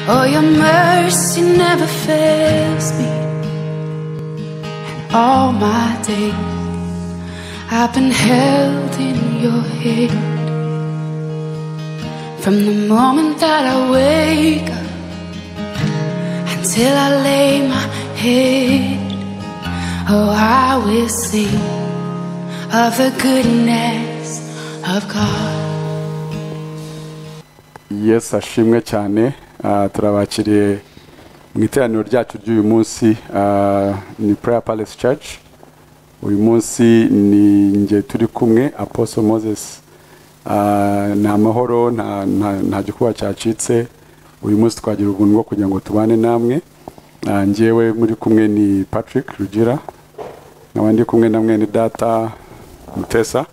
Oh, your mercy never fails me. And all my days I've been held in your hand. From the moment that I wake up until I lay my head, oh, I will sing of the goodness of God. Yesu ashimwe cyane Ah, turabakiriye mu iteraniro ryacu ry'uyu munsi ah, ni Prayer Palace Church uyu munsi ni nge turi kumwe Apostle Moses Ah, nta mahoro nta- nta- nta gikuba cyacitse uyu munsi twagira ubuntu bwo kugira ngo tubane namwe Ah, njyewe muri kumwe ni Patrick Rugira nkaba ndi kumwe na mwene data Mutesa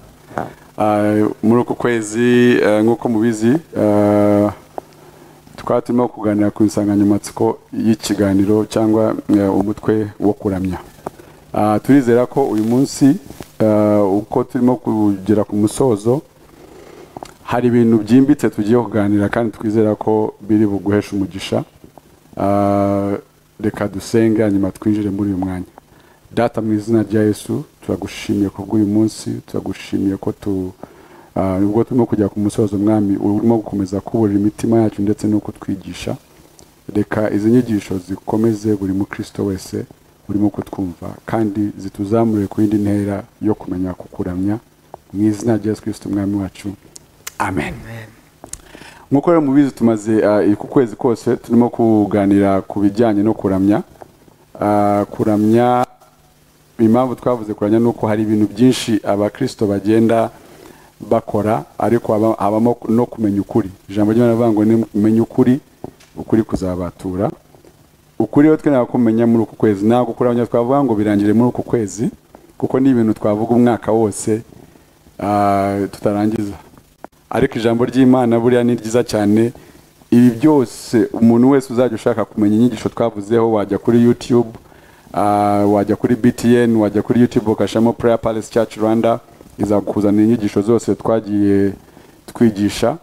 Ah, muri uku kwezi eh, nk'uko mubizi ah, twaba turimo kuganira ku nsanganyamatsiko y'ikiganiro cyangwa eh, umutwe wo kuramya Ah, turizera ko uyu munsi eh, uko turimo kugera ku musozo hari ibintu byimbitse tugiye kuganira kandi twizera ko biri buguhesha umugisha Ah, reka dusenge hanyuma twinjire muri uyu mwanya data mu izina rya yesu turagushimiye ku bw'uyu munsi turagushimiye ko tu ah, ubwo turimo kujya ku musozo mwami urimo gukomeza kuburira imitima yacu ndetse no kutwigisha reka izi nyigisho zikomeze buri mukristo wese urimo kutwumva kandi zituzamure ku yindi ntera yo kumenya kukuramya mu izina rya yesu kirisito umwami wacu amen nk'uko rero mubizi tumaze ah, ku kwezi kose turimo kuganira ku bijyanye no kuramya Ah, kuramya impamvu twavuze kuramya ni uko hari ibintu byinshi abakristo bagenda bakora ariko haba- habamo no kumenya ukuri ijambo ry'imana rivuga ngo nimenya ukuri ukuri kuzabatura ukuri rero twe kumenya muri uku kwezi ntabwo kuramya twavuga ngo birangire muri uku kwezi kuko ni ibintu twavuga umwaka wose ah, tutarangiza ariko ijambo ry'imana buriya ni ryiza cyane ibi byose umuntu wese uzajya ushaka kumenya inyigisho twavuzeho wajya kuri youtube ah, wajya kuri btn wajya kuri youtube ugashamo prayer palace church rwanda izakuzanira inyigisho zose twagiye twigisha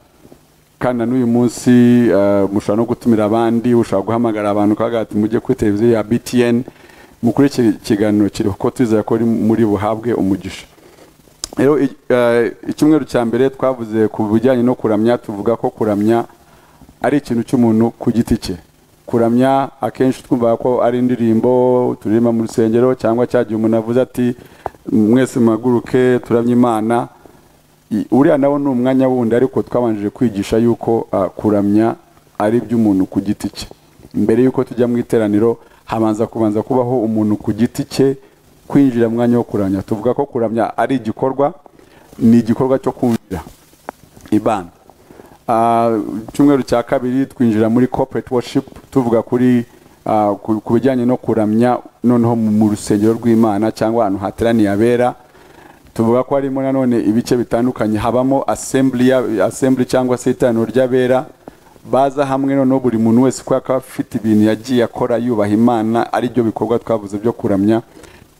kandi na n'uyu munsi eh, mushobora no gutumira abandi ushobora guhamagara abantu ukavuga ati mujye kuri televiziyo ya btn mukuri iki kiganiro kiri kuko twizera ko ari muri buhabwe umugisha rero i- eh, icyumweru cya mbere twavuze ku bijyanye no kuramya tuvuga ko kuramya ari ikintu cy'umuntu ku giti cye kuramya akenshi twumva ko ari indirimbo turirimba mu rusengero cyangwa cya gihe umuntu avuze ati mwese muhaguruke turamye imana I- uriya nawo ni umwanya wundi ariko twabanjije kwigisha yuko ah, kuramya ari iby'umuntu ku giti cye mbere yuko tujya mu iteraniro habanza kubanza kubaho umuntu ku giti cye kwinjira mu mwanya wo kuramya tuvuga ko kuramya ari igikorwa ni igikorwa cyo kumvira ibana Ah, icyumweru cya kabiri twinjira muri corporate worship tuvuga kuri ah, ku ku bijyanye no kuramya noneho mu mu rusengero rw'imana cyangwa ahantu hateraniye abera tuvuga ko harimo nanone ibice bitandukanye habamo assembly ya- assembly cyangwa se iteraniro ry'abera baza hamwe noneho buri muntu wese kubera ko aba afite ibintu yagiye akora yubaha imana ari byo bikorwa twavuze byo kuramya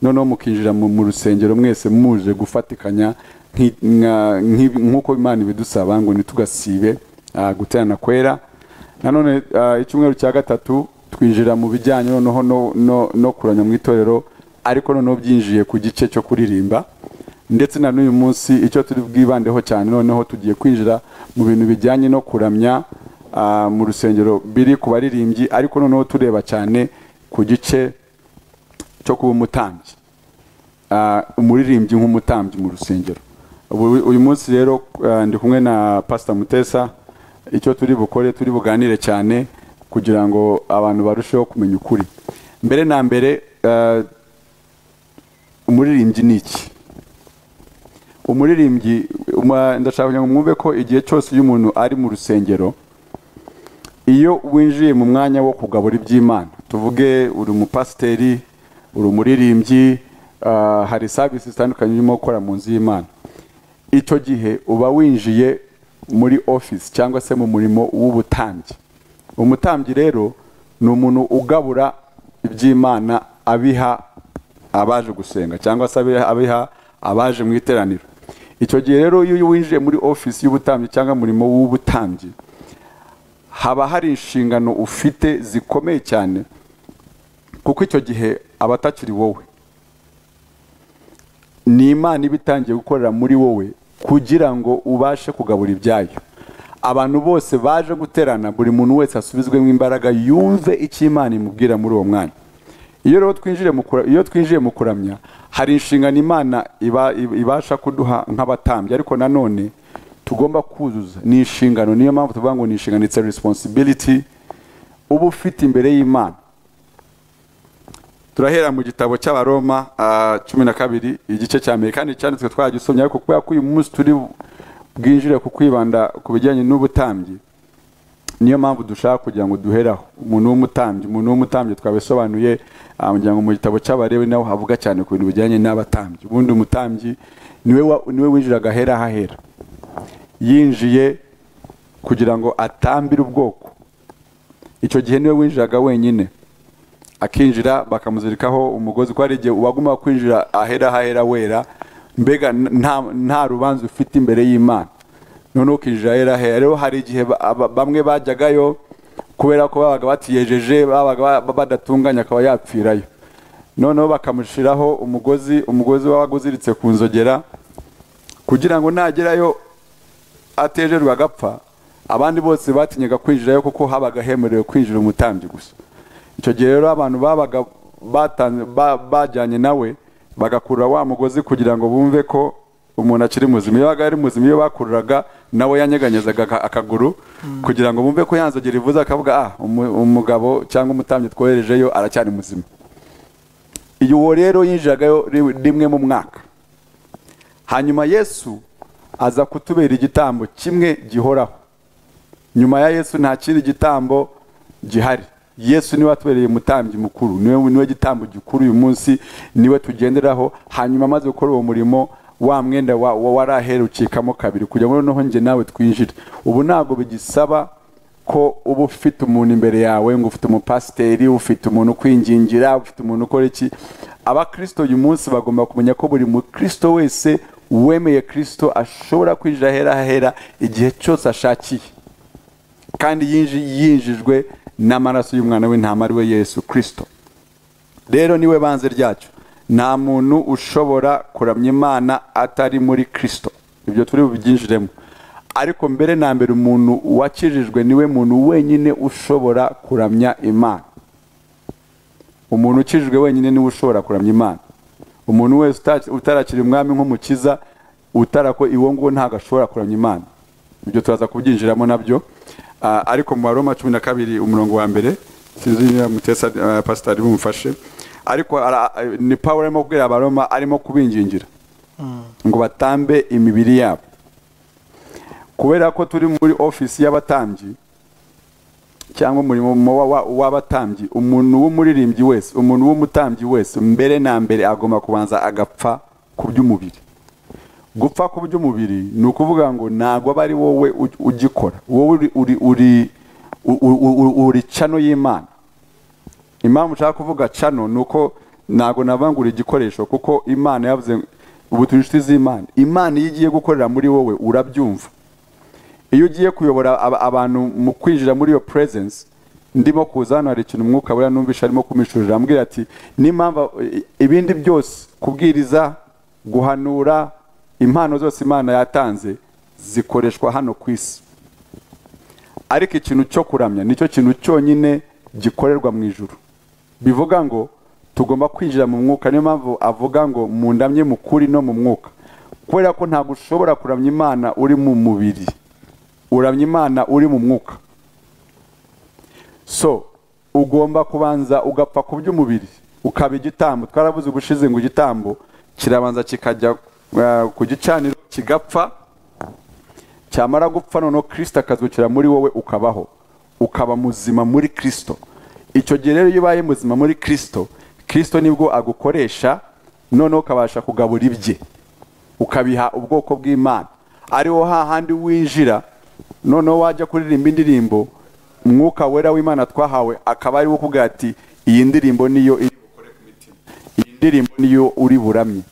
noneho mukinjira mu, mu rusengero mwese muje gufatikanya nki- nka- nki- nk'uko imana ibidusaba ngo ntitugasibe ah, guterana kwera nanone ah, icyumweru cya gatatu twinjira mu bijyanye noneho no, no, no kuranya mu itorero ariko noneho byinjiye ku gice cyo kuririmba ndetse na n'uyu munsi icyo turi bwibandeho cyane noneho tugiye kwinjira mu bintu bijyanye no kuramya ah, mu rusengero biri ku baririmbyi ariko noneho tureba cyane ku gice cyo kuba umutambyi Ah, umuririmbyi nk'umutambyi mu rusengero Ubu- uyu munsi rero ah, ndi kumwe na pastor mutesa icyo turi bukore turi buganire cyane kugira ngo abantu barusheho kumenya ukuri mbere na mbere ah, umuririmbyi ni iki umuririmbyi uma- ndashaka kugira ngo mwumve ko igihe cyose iyo umuntu ari mu rusengero iyo winjiye mu mwanya wo kugabura iby'imana tuvuge uri umupasiteri uri umuririmbyi ah, hari serivisi zitandukanye urimo gukora mu nzu y'imana icyo gihe uba winjiye muri ofisi cyangwa se mu murimo w'ubutambyi umutambyi rero ni umuntu ugabura iby'imana abiha abaje gusenga cyangwa se abiha- abiha abaje mu iteraniro icyo gihe rero iyo winjiye muri ofisi y'ubutambyi cyangwa umurimo w'ubutambyi haba hari inshingano ufite zikomeye cyane kuko icyo gihe aba atakiri wowe ni imana iba itangiye gukorera muri wowe kugira ngo ubashe kugabura ibyayo abantu bose baje guterana buri muntu wese asubizwemo imbaraga yumve icyo imana imubwira muri uwo mwanya iyo rero twinjiye mu kura- iyo twinjiye mu kuramya hari inshingano imana iba- ibasha kuduha nk'abatambyi ariko nanone tugomba kuzuza ni inshingano niyo mpamvu tuvuga ngo ni inshingano it's a responsibility uba ufite imbere y'imana turahera mu gitabo cy'abaroma ah, cumi na kabiri igice cya mbere kandi cyanditswe twagisomye ariko kubera ko uyu munsi turi bwinjire ku kwibanda ku bijyanye n'ubutambyi niyo mpamvu dushaka kugira ngo duheraho umuntu w'umutambyi umuntu w'umutambyi twabisobanuye ah, ngira ngo mu gitabo cy'abarebi naho havuga cyane ku bintu bijyanye n'abatambyi ubundi umutambyi niwe wa- niwe winjira agahera ahahera yinjiye kugira ngo atambire ubwoko icyo gihe niwe winjiraga wenyine akinjira bakamuzirikaho umugozi ko hari igihe uwaguma kwinjira ahera ahera wera mbega nta, nta rubanza ufite imbere y'imana noneho ukinjira ahera ahera rero hari igihe ba- aba- bamwe bajyagayo kubera ko babaga batiyejeje babaga ba- badatunganye akaba yapfirayo noneho bakamushyiraho umugozi umugozi wabaga uziritse ku nzogera kugira ngo nagerayo atejerwe agapfa abandi bose batinyaga kwinjirayo kuko habaga hemerewe kwinjira umutambyi gusa icyo gihe rero abantu babaga batanze ba- bajyanye nawe bagakurura wa mugozi kugira ngo bumve ko umuntu akiri muzima iyo yabaga ari muzima iyo bakururaga nawe yanyeganyezaga aka- akaguru kugira ngo bumve ko yanzogera ivuze akavuga ah umu- umugabo cyangwa umutambyi twoherejeyo aracyari muzima iyo uwo rero yinjiragayo ri- rimwe mu mwaka hanyuma yesu aza kutubera igitambo kimwe gihoraho nyuma ya yesu nta kindi gitambo gihari yesu niwe watubereye umutambyi mukuru niwe niwe gitambo gikuru uyu munsi niwe tugenderaho hanyuma amaze gukora uwo murimo wa mwenda wa- wa- wari aherukikamo kabiri kugira ngo noneho njye nawe twinjire ubu ntabwo bigisaba ko uba ufite umuntu imbere yawe ngo ufite umupasiteri ufite umuntu ukwingingira ufite umuntu ukora iki abakirisito uyu munsi bagomba kumenya ko buri mukristo wese wemeye kirisito ashobora kwinjira ahera ahera igihe cyose ashakiye kandi yinji- yinjijwe n'amaraso y'umwana w'intama ari we yesu kirisito rero niwe banze ryacyo nta muntu ushobora kuramya imana atari muri kirisito ibyo turi bubyinjiremo ariko mbere na mbere umuntu wakijijwe niwe muntu wenyine ushobora kuramya imana umuntu ukijijwe wenyine niwe ushobora kuramya imana umuntu wese uta- utarakira umwami nk'umukiza utarako iwo nguwo ntabwo ashobora kuramya imana ibyo turaza kubyinjiramo nabyo Ah, ariko mu baroma cumi na kabiri umurongo wa mbere sinzi niba mutesa ah, pasitari bumufashe ariko ara- ni pawulo arimo kubwira abaroma arimo kubingingira ngo batambe imibiri yabo kubera ko turi muri ofisi y'abatambyi cyangwa umurimo wa- wa- w'abatambyi umuntu w'umuririmbyi wese umuntu w'umutambyi wese mbere na mbere agomba kubanza agapfa ku by'umubiri gupfa ku by'umubiri ni ukuvuga ngo ntabwo aba ari wowe u- ugikora wowe uri uri uri u- u- u- uri cano y'imana impamvu ushaka kuvuga cano ni uko ntabwo nabangura igikoresho kuko imana yavuze ubu turi inshuti z'imana imana iyo igiye gukorera muri wowe urabyumva iyo ugiye kuyobora aba- abantu mu kwinjira muri iyo presence ndimo kuza hano hari ikintu umwuka wera numvisha arimo kumishurira ambwira ati n'impamvu i- ibindi byose kubwiriza guhanura impano zose imana yatanze zikoreshwa hano ku isi ariko ikintu cyo kuramya nicyo kintu cyonyine gikorerwa mu ijuru bivuga ngo tugomba kwinjira mu mwuka niyo mpamvu avuga ngo mundamye mu kuri no mu mwuka kubera ko ntabwo ushobora kuramya imana uri mu mubiri uramya imana uri mu mwuka so ugomba kubanza ugapfa ku by'umubiri ukaba igitambo twaravuze ubushize ngo igitambo kirabanza kikajya eh, ku gicaniro kigapfa cyamara gupfa noneho kirisito akazukira muri wowe ukabaho ukaba muzima muri kirisito icyo gihe rero iyo ubaye muzima muri kirisito kirisito nibwo agukoresha noneho ukabasha kugabura ibye ukabiha ubwoko bw'imana ariho hahandi winjira noneho wajya kuririmba indirimbo umwuka wera w'imana twahawe akaba ariwo ukubwira ati iyi ndirimbo niyo iri bukore ku mitima iyi ndirimbo niyo uri buramye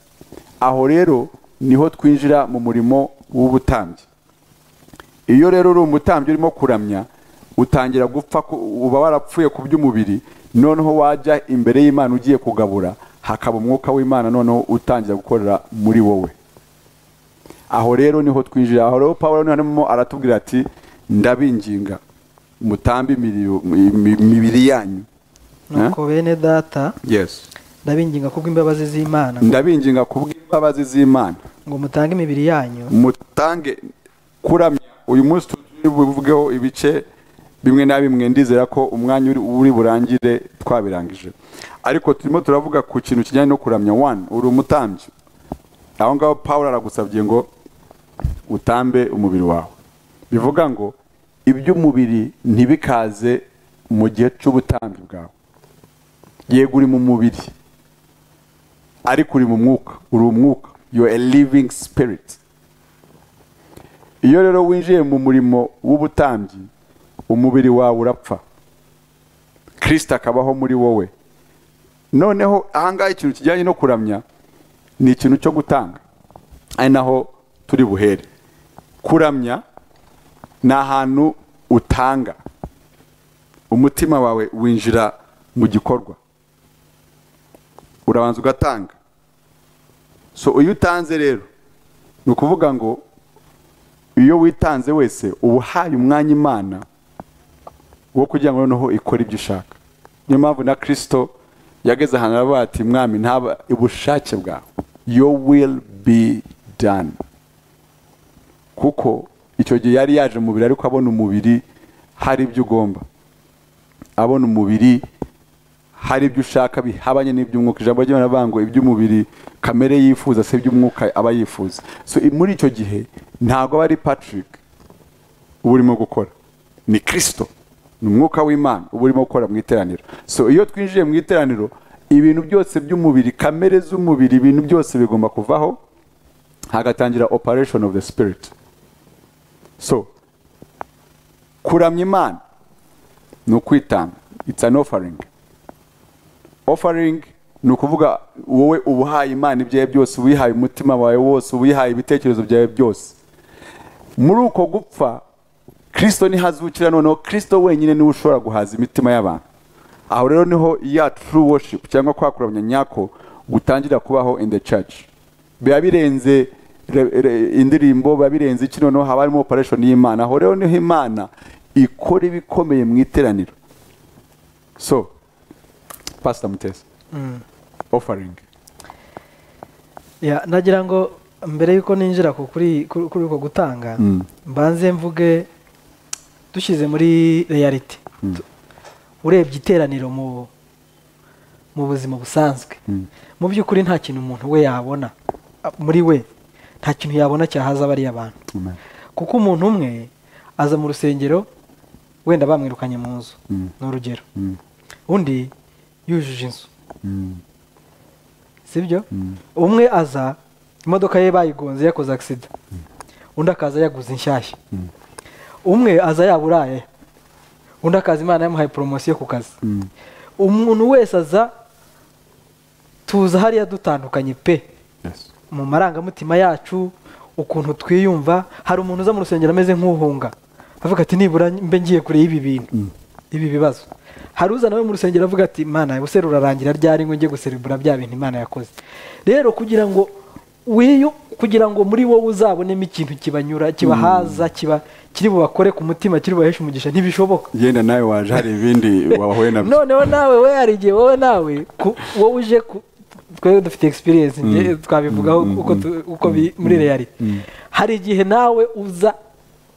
aho rero niho twinjira mu murimo w'ubutambyi iyo rero uri umutambyi urimo kuramya utangira gupfa ku- uba warapfuye ku by'umubiri noneho wajya imbere y'imana ugiye kugabura hakaba umwuka w'imana noneho utangira gukorera muri wowe aho rero niho twinjira aho rero pawulo niho arimo aratubwira ati ndabinginga mutambe imiriyo- mi- mi- imibiri yanyu nuko bene data yes ndabinginga kubw'imbabazi z'imana ndabinginga kubw'imbabazi z'imana ngo mutange imibiri yanyu mutange kuramya uyu munsi tuvugeho ibice bimwe na bimwe ndizera ko umwanya uri- uri burangire twabirangije ariko turimo turavuga ku kintu kijyanye no kuramya wani uri umutambyi aho ngaho paul aragusabye ngo utambe umubiri wawe bivuga ngo iby'umubiri ntibikaze mu gihe cy'ubutambyi bwawe yego uri mu mubiri ariko uri mu mwuka uri umwuka you are a living spirit iyo rero winjiye mu murimo w'ubutambyi umubiri wawe urapfa kirisita akabaho muri wowe noneho ahangaha ikintu kijyanye no kuramya ni ikintu cyo gutanga ari naho turi buhere kuramya ni ahantu utanga umutima wawe winjira mu gikorwa urabanza ugatanga so iyo utanze rero ni ukuvuga ngo iyo witanze wese uba uhaye umwanya imana wo kugira ngo noneho ikore ibyo ishaka niyo mpamvu na kirisito yageze ahantu aravuga ati mwami ntaba ubushake bwawe yo will be done kuko icyo gihe yari yaje mu mubiri ariko abona umubiri hari ibyo ugomba abona umubiri hari ibyo ushaka bihabanye n'iby'umwuka ijambo ry'imana rivuga ngo iby'umubiri kamere yifuza se iby'umwuka aba yifuza so i- muri icyo gihe ntabwo aba ari patrick uba urimo gukora ni kirisito ni umwuka w'imana uba urimo gukora mu iteraniro so iyo twinjiye mu iteraniro ibintu byose by'umubiri kamere z'umubiri ibintu byose bigomba kuvaho hagatangira operation of the spirit so kuramya imana ni ukwitanga it's an offering offering ni ukuvuga wowe ubuhaye imana ibyawe byose uwihaye umutima wawe wose uwihaye ibitekerezo byawe byose muri uko gupfa kirisito ntihazukira noneho kirisito wenyine niwe ushobora guhaza imitima y'abantu aho rero niho ya true worship cyangwa kwakuramya nyako gutangira kubaho in the church biba birenze re- re- indirimbo biba birenze iki noneho haba harimo operation y'imana aho rero niho imana ikora ibikomeye mu iteraniro so pastor mutesi offering Ya, nagira ngo mbere y'uko ninjira ku kuri kuri kuri uko gutanga mbanze mvuge dushyize muri reality Tu- urebye iteraniro mu mu buzima busanzwe mu by'ukuri nta kintu umuntu we yabona a- muri we nta kintu yabona cyahaza bariya abantu Amen. kuko umuntu umwe aza mu rusengero wenda bamwirukanye mu nzu ni urugero undi yujuje inzu sibyo umwe aza imodoka ye bayigonze yakoze agisida undi akaza yaguze inshyashya umwe aza yaburaye undi akaza imana yamuhaye poromosiyo ku kazi umuntu wese aza tuza hariya dutandukanye pe yes mu marangamutima yacu ukuntu twiyumva hari umuntu uza mu rusengero ameze nk'uhunga avuga ati nibura mbe ngiye kure y'ibi bintu ibi bibazo hari uza nawe mu rusengero avuga ati imana ubuse rurarangira ryari ngo njye guserebura bya bintu imana yakoze rero kugira ngo wiyu kugira ngo muri wowe uzabonemo ikintu kibanyura kibahaza kiba kiri bubakore ku mutima kiri bubaheshe umugisha ntibishoboka yenda nawe waje hari ibindi wahuye nabyo noneho nawe we hari igihe wowe nawe ku- wowe uje ku- twe dufite experience nge- twabivugaho uko tu- uko bi- muri reality hari igihe nawe uza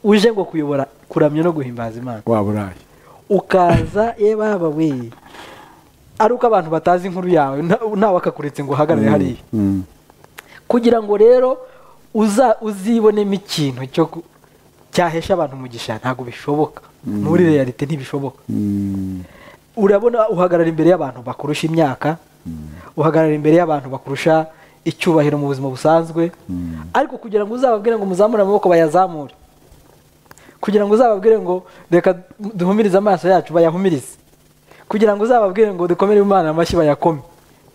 uje ngo kuyobora kuramya no guhimbaza imana waba uraye ukaza ye baba we ari uko abantu batazi inkuru yawe nta- ntawe akakuretse ngo uhagarare hariya Mm. kugira ngo rero uza uzibonemo ikintu cyo ku- cyahesha abantu umugisha ntabwo bishoboka muri realite ntibishoboka urabona uhagarara imbere y'abantu bakurusha imyaka uhagarara imbere y'abantu bakurusha icyubahiro mu buzima busanzwe ariko kugira ngo uzababwire ngo muzamure amaboko bayazamure kugira ngo uzababwire ngo reka duhumirize amaso yacu bayahumirize kugira ngo uzababwire ngo dukomere imana amashyi bayakome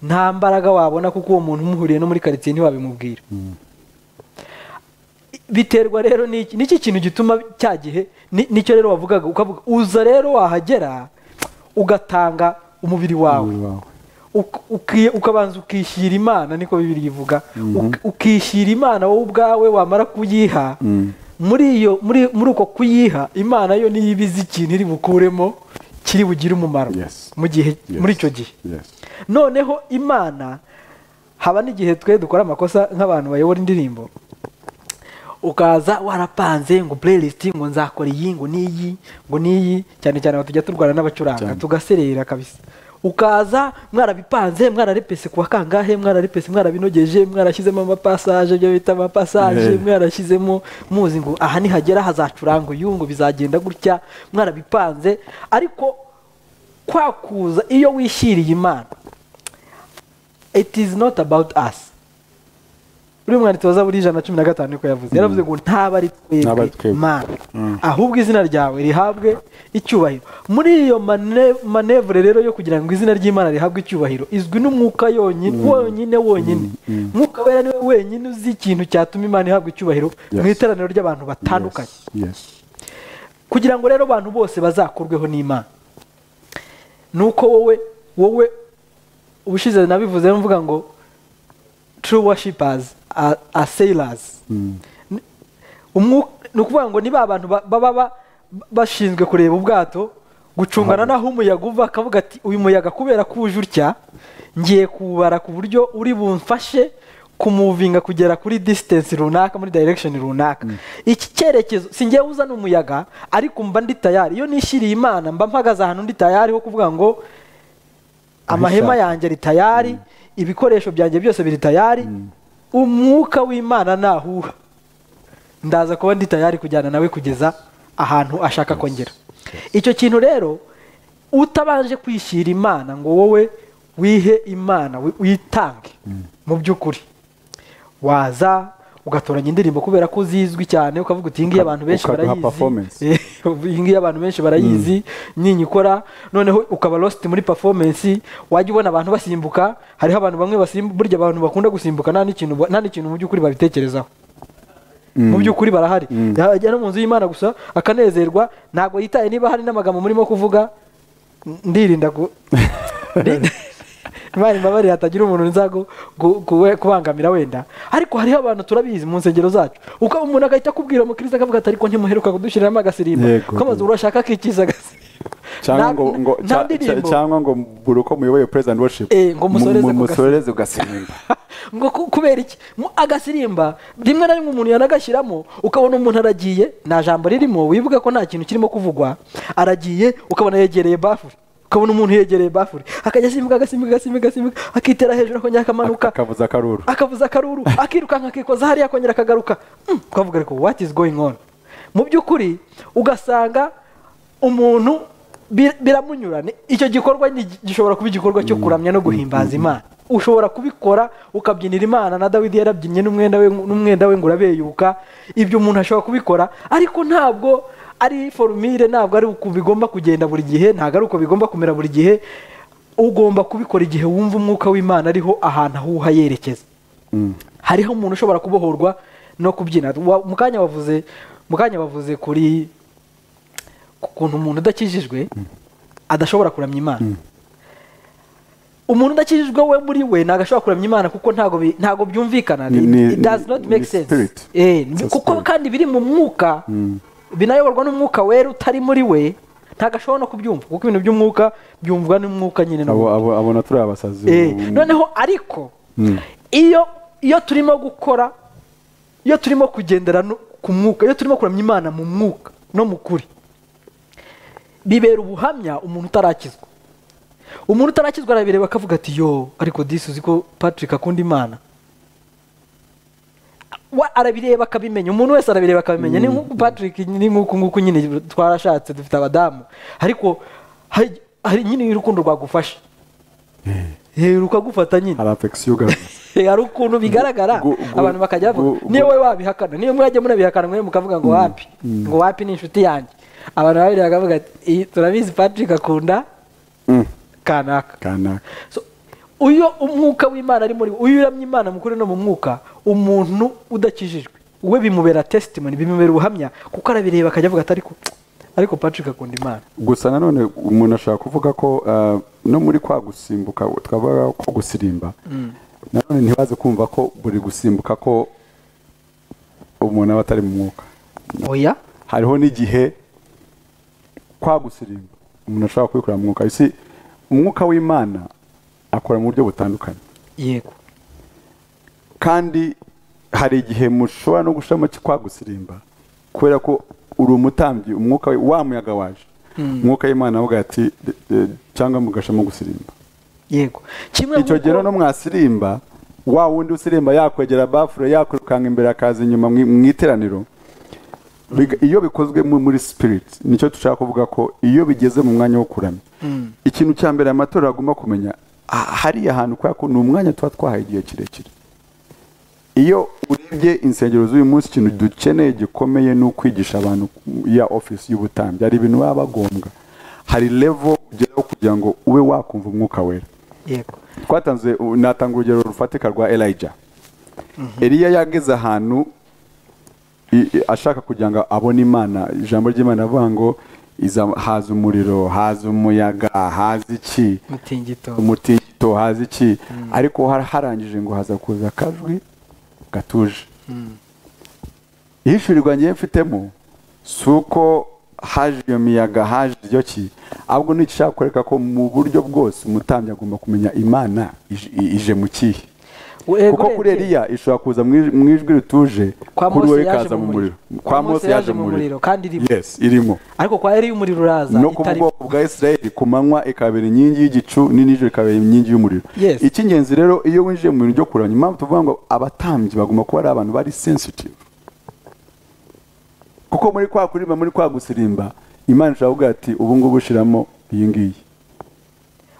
nta mbaraga wabona kuko uwo muntu umuhuriye no muri karitsiye ntiwabimubwira biterwa rero n'iki n'iki kintu gituma cya gihe ni- nicyo rero wavugaga ukavuga uza rero wahagera ugatanga umubiri wawe umubiri wawe Uk- uki- ukabanza ukishyira imana niko bibiri ivuga Uk- ukishyira imana wowe ubwawe wamara kuyiha muri iyo muri muri uko kuyiha imana yo niyo iba izi ikintu iri bukuremo kiri bugire umumaro Yes. mu gihe Yes. muri icyo gihe Yes. noneho imana haba n'igihe twe dukora amakosa nk'abantu bayobora indirimbo ukaza warapanze ngo playlist ngo nzakora iyi ngo n'iyi ngo n'iyi cyane cyane aho tujya turwana n'abacuranga Cyane. tugaserera kabisa ukaza mwarabipanze mwararepese kuwa kangahe mwararepese mwarabinogeje mwarashyizemo amapasaje ibyo bita amapasaje Eh. mwarashyizemo muzi ngo aha nihagera hazacuranga uyu ngo bizagenda gutya mwarabipanze ariko kwakuza iyo wishyiriye imana it is not about us uri mwanditsi wa zaburi ijana na cumi na gatanu niko yavuze yaravuze ngo ntaba ari Ntaba ari twebwe twebwe. mana Mm. ahubwo izina ryawe rihabwe icyubahiro muri iyo mane- manevure rero yo kugira ngo izina ry'imana rihabwe icyubahiro izwi n'umwuka yonyine wonyine wonyine mwuka wera niwe wenyine uzi ikintu cyatuma imana ihabwa icyubahiro mu Yes. iteraniro ry'abantu batandukanye Yes. kugira ngo rero abantu bose bazakurweho n'imana nuko wowe wowe ubushize nabivuze mvuga ngo true worshippers are, are sailors N- umwu- ni ukuvuga ngo ni ba bantu ba- baba ba- bashinzwe kureba ubwato gucungana n'aho umuyaga uva akavuga ati uyu muyaga kubera ko uje utya ngiye kuwubara ku buryo uri bumfashe kumuvinga kugera kuri distance runaka muri direction runaka iki cyerekezo si njyewe uzana umuyaga ariko mba ndi tayari iyo nishyiriye imana mba mpagaze ahantu ndi tayari ho kuvuga ngo amahema Ahishaka. yanjye ari tayari ibikoresho byanjye byose biri tayari umwuka w'imana nahuha ndaza kuba ndi tayari kujyana nawe kugeza ahantu ashaka kongera icyo kintu rero utabanje kwishyira imana ngo wowe wihe imana wi- witange mu by'ukuri waza ugatoranya indirimbo kubera ko zizwi cyane ukavuga uti iyi ngiyi abantu benshi Ukaduha performance. barayizi iyi ngiyi abantu benshi barayizi nyinyikora noneho ukaba lost muri performance wajya ubona abantu basimbuka hariho abantu bamwe basimbuka burya abantu bakunda gusimbuka nta n'ikintu ba- nta n'ikintu mu by'ukuri babitekerezaho mu by'ukuri barahari yajya no mu nzu y'imana gusa akanezerwa ntabwo yitaye niba hari n'amagambo murimo kuvuga n- ndirinda ku Ndi- Imana imbabarire hatagira umuntu nza gu- gu- kuwe- kubangamira wenda ariko hariho abantu turabizi mu nsengero zacu uko umuntu agahita akubwira umukristo akavuga ati ariko ntimuheruka kudushyiriramo agasirimba Yego. ko amazu urashaka akikiza agasirimba cyangwa Nta- ngo ngo nta cya- ndirimbo. cya- cyangwa ngo buri uko muyoboye president worship Eh, ngo mu- musoreze mu- ku musoreze ugasenga ngo ku- kubera iki Mu- agasirimba rimwe na rimwe umuntu yanagashyiramo ukabona umuntu aragiye nta jambo ririmo wibuka ko nta kintu kirimo kuvugwa aragiye ukabona yegereye bafure ukabona umuntu yegereye bafure akajya asimbuka agasimbuka agasimbuka agasimbuka akitera hejuru akongera akamanuka akavuza akaruru akavuza akaruru akirukanka akikoza hariya akongera akagaruka Mm, ukavuga ariko what is going on mu by'ukuri ugasanga umuntu bir- biramunyura Ni- icyo gikorwa ni- gishobora kuba igikorwa cyo kuramya no guhimbaza imana ushobora kubikora ukabyinira imana na dawidi yarabyinnye n'umwenda we n'umwenda we ngo urabeyuka ibyo umuntu ashobora kubikora ariko ntabwo ari forumire ntabwo ari uko bigomba kugenda buri gihe ntabwo ari uko bigomba kumera buri gihe ugomba kubikora igihe wumva umwuka w'imana ariho ahantu ahuha yerekeza hariho umuntu ushobora kubohorwa no kubyina Wa- mu kanya wavuze mu kanya bavuze kuri ku kuntu umuntu udakijijwe adashobora kuramya imana umuntu udakijijwe we muri we ntabwo ashobora kuramya imana kuko ntabwo bi- ntabwo byumvikana Ni- ni- it does not ni- make ni sense spirit. Eh, It's a kuko spirit. kandi biri mu mwuka binayoborwa n'umwuka wera utari muri we ntabwo ashobora no kubyumva kuko ibintu by'umwuka byumvwa n'umwuka nyine no abo abo- abona turi abasazi Eh, ubu- noneho ariko iyo iyo turimo gukora iyo turimo kugendera no- ku mwuka iyo turimo kuramya imana mu mwuka no mu kuri bibera ubuhamya umuntu utarakizwa umuntu utarakizwa arabireba akavuga ati yo ariko disi uzi ko patrick akunda imana Wa- arabireba akabimenya umuntu wese arabireba akabimenya ni nk'uko patrick ni nk'uko nguko nyine twarashatse dufite abadamu ariko hari- hari nyine urukundo rwagufasha Eh, rukagufata nyine hari affection ugaragaza hari ukuntu bigaragara Gu- gu- abantu bakajya gu- bavuga gu- niyo wowe wabihakana niyo mwajya munabihakana mwe mukavuga ngo wapi ngo wapi ni inshuti yanjye abantu babiri bakavuga ati "Iyi turabizi patrick akunda Mm, kanaka kanaka So, uyo umwuka w'imana ari muri we, uyo uramya imana mu kuri no mu mwuka umuntu udakijijwe we bimubera testimony bimubera ubuhamya kuko arabireba akajya avuga ati ariko ariko patrick akunda imana gusa nanone umuntu ashobora kuvuga ko ah, no muri kwa gusimbuka twavuga ko gusirimba nanone ntibaze kumva ko buri gusimbuka ko umuntu aba atari mu mwuka oya hariho n'igihe kwa gusirimba umuntu ashobora kubikorera mu mwuka isi umwuka w'imana akora mu buryo butandukanye yego kandi hari igihe mushobora no gushiramo kwa gusirimba kubera ko uri umutambyi umwuka we- wa muyaga waje umwuka w'imana avuga ati "De- de- cyangwa mugashamo gusirimba yego kimwe icyo nk'uko- gihe no mwasirimba wa wundi usirimba yakwegera bafure yakwirukanka imbere akaza inyuma mu mu iteraniro Biga- iyo bikozwe mu- muri spirit nicyo dushaka kuvuga ko iyo bigeze mu mwanya wo kuramya ikintu cya mbere amatora agomba kumenya ha- hariya hantu kubera ko ni umwanya tuba twahaye igihe kirekire iyo urebye insengero z'uyu munsi ikintu dukeneye gikomeye ni ukwigisha abantu ya office y'ubutambyi hari ibintu baba bagombwa hari level ugeraho kugira ngo ube wakumva umwuka wera yego twatanze u- natanga urugero rufatika rwa elija eliya yageze ahantu i- i- ashaka kugira ngo abone imana ijambo ry'imana avuga ngo "Iza- haza umuriro haza umuyaga haza iki mutingito umutingito haza iki ariko har- harangije ngo haza kuza akajwi gatuje ihishurirwa ngiye mfitemo si uko haje iyo miyaga haje iryo ki ahubwo ni igishaka kwereka ko mu buryo bwose umutambyi agomba kumenya imana ije- i- ije mu kihe kuko kuri Eliya ishobora kuza mu ij- mu ijwi rituje Kwa kuri Mose we yaje ikaza mu mu muriro. muriro Kwa Mose yaje mu muriro, kandi irimo. yes irimo ariko kwa eliya umuriro uraza no ku itarimo. bwoko bwa Israel ku manywa ikabera inkingi y'igicu n'inijoro ikabera inkingi y'umuriro Yes. icy'ingenzi rero iyo winjiye mu bintu byo kuramya impamvu tuvuga ngo abatambyi bagomba kuba ari abantu bari sensitive kuko muri kwa kurimba muri kwa gusirimba imana ishobora kuvuga ati ubu ngubu ushiramo iyi ngiyi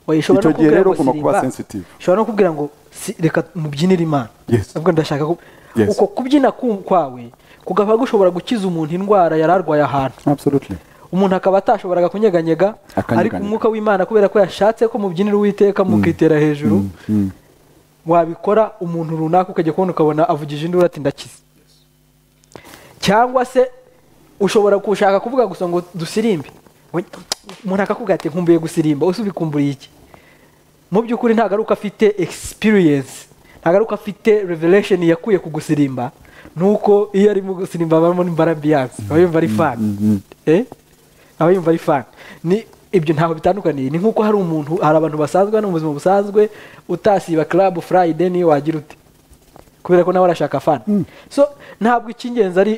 Oya, icyo ishobora no gihe kukubwira rero ngo ugomba kuba sirimba. sensitive. ishobora no kubwira ngo si- reka mubyinire imana Yes. ahubwo ndashaka ko Yes. uko kubyina ku- kwawe kugaba gushobora gukiza umuntu indwara yari arwaye ahantu absolutely umuntu akaba atashoboraga kunyeganyega Akanyeganyega. ariko umwuka w'imana kubera ko yashatse ko mubyinira uwiteka mukitera hejuru wabikora umuntu runaka ukajya kubona ukabona avugije induru ati ndakize cyangwa se ushobora gushaka kuvuga gusa ngo dusirimbe We- umuntu akakubwira ati nkumbuye gusirimba ese ubikumburiye iki mu by'ukuri nta garuka afite experience nta garuka afite revelation yakuye ku gusirimba nuko iyo ari mu gusirimba abamo n'imbara ambiyanse aba yumva ari fan Eh? aba yumva ari fan ni ibyo ntaho bitandukaniye ni nk'uko hari umuntu hari abantu basanzwe hano mu buzima busanzwe utasiba club friday niyo wagira ute kubera ko nawe arashaka fana so ntabwo icy'ingenzi ari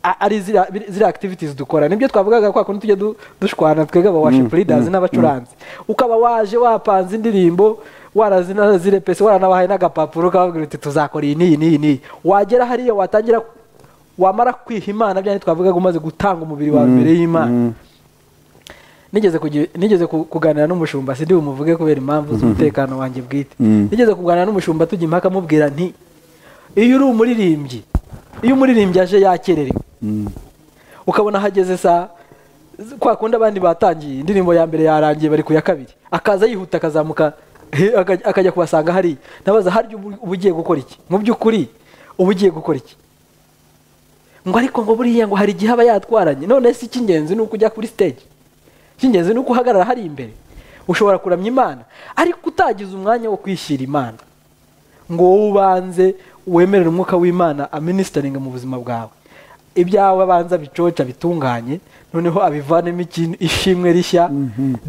a- ari ziriya biri- ziriya activities dukora nibyo twavugaga kwa kundi tujya du- dushwana twebwe aba worship leaders n'abacuranzi ukaba waje wapanze indirimbo warazirepese waranabahaye n'agapapuro ukababwira uti tuzakora iyi n'iyi n'iyi n'iyi wagera hariya watangira wamara kwiha imana byane twavugaga umaze gutanga umubiri wawe imbere y'imana nigeze kugira- nigeze ku- kuganira n'umushumba sindi bumuvuge kubera impamvu z'umutekano wanjye bwite nigeze kuganira n'umushumba tujya impaka amubwira nti iyo uri umuririmbyi iyo umuririmbyi aje yakererewe ukabona hageze saa kwa kundi abandi batangiye indirimbo ya mbere yarangiye bari ku ya kabiri akaza yihuta akazamuka he- akaj- akajya kubasanga hariya ndabaza harya ubu uba ugiye gukora iki mu by'ukuri uba ugiye gukora iki ngo ariko ngo buriya ngo hari igihe aba yatwaranye none se icy'ingenzi ni uko ujya kuri stage icy'ingenzi ni uko uhagarara hari imbere ushobora kuramya imana ariko utagize umwanya wo kwishyira imana ngo wowe ubanze wemerere umwuka w'imana aminisitaringa mu buzima bwawe ibyawe abanza bicoca bitunganye noneho abivanemo ikintu ishimwe rishya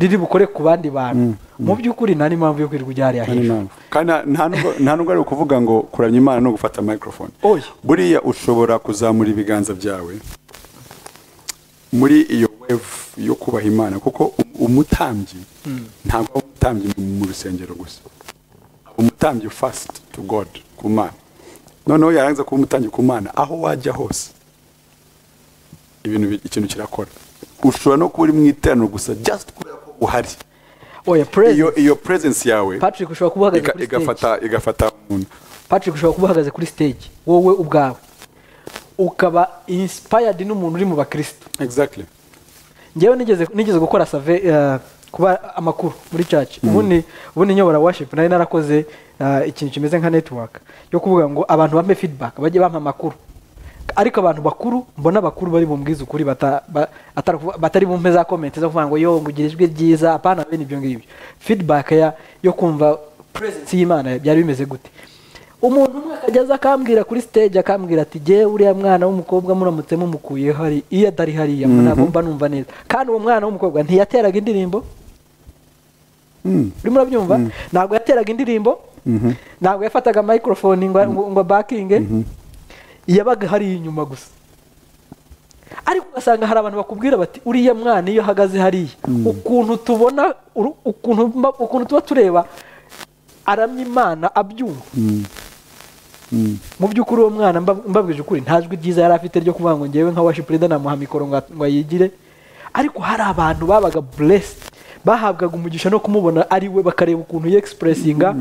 riri bukore ku bandi bantu mu by'ukuri nta n'impamvu yo kwirirwa ujya hariya hejuru kandi nta- nta nubwo- nta nubwo ari ukuvuga ngo kuramya imana no gufata microphone Oya. buriya ushobora kuzamura ibiganza byawe muri iyo wave yo kubaha imana kuko um- umutambyi ntabwo aba umutambyi mu- mu rusengero gusa aba umutambyi fast to god ku mana noneho yarangiza kuba umutambyi ku mana aho wajya hose ibintu bi- ikintu kirakora ushobora no kuba uri mu iteraniro gusa just kubera ko uhari oya perezida iyo iyo presence yawe patrick ushobora kuba uhagaze iga- kuri stage igafata igafata umuntu patrick ushobora kuba uhagaze kuri stage wowe ubwawe ukaba inspired n'umuntu uri mu bakirisitu exactly njyewe nigeze nigeze gukora save eh, kuba amakuru muri church ubundi ubundi nyobora worship nari narakoze eh, ikintu kimeze nka network yo kuvuga ngo abantu bampe feedback bajye bampa amakuru ariko abantu bakuru mbona abakuru bari bumubwize ukuri bata- ba- atari kuvuga- batari bumpe za komenti zo kuvuga ngo yo ngo ugire ijwi ryiza apana bene ibyo ngibyo feedback ya- yo kumva presence y'imana byari bimeze gute umuntu umwe akajya aza akambwira kuri stage akambwira ati jye uriya mwana w'umukobwa muramutse mumukuye hari iyo atari hariya ntabwo mba numva neza kandi uwo mwana w'umukobwa ntiyateraga indirimbo urimo urabyumva ntabwo yateraga indirimbo ntabwo yafataga microphone ngo ngo bakinge yabaga hariya inyuma gusa ariko ugasanga hari abantu bakubwira bati uriya mwana iyo ahagaze hariya ukuntu tubona uru- ukuntu mba- ukuntu tuba tureba aramya imana abyumva mu by'ukuri uwo mwana mba- mbabwije ukuri nta jwi ryiza yari afite ryo kuvuga ngo ngewe nka worship leader namuha mikoro ngo ngo ayigire ariko hari abantu babaga blessed bahabwaga umugisha no kumubona ari we bakareba ukuntu yexpressinga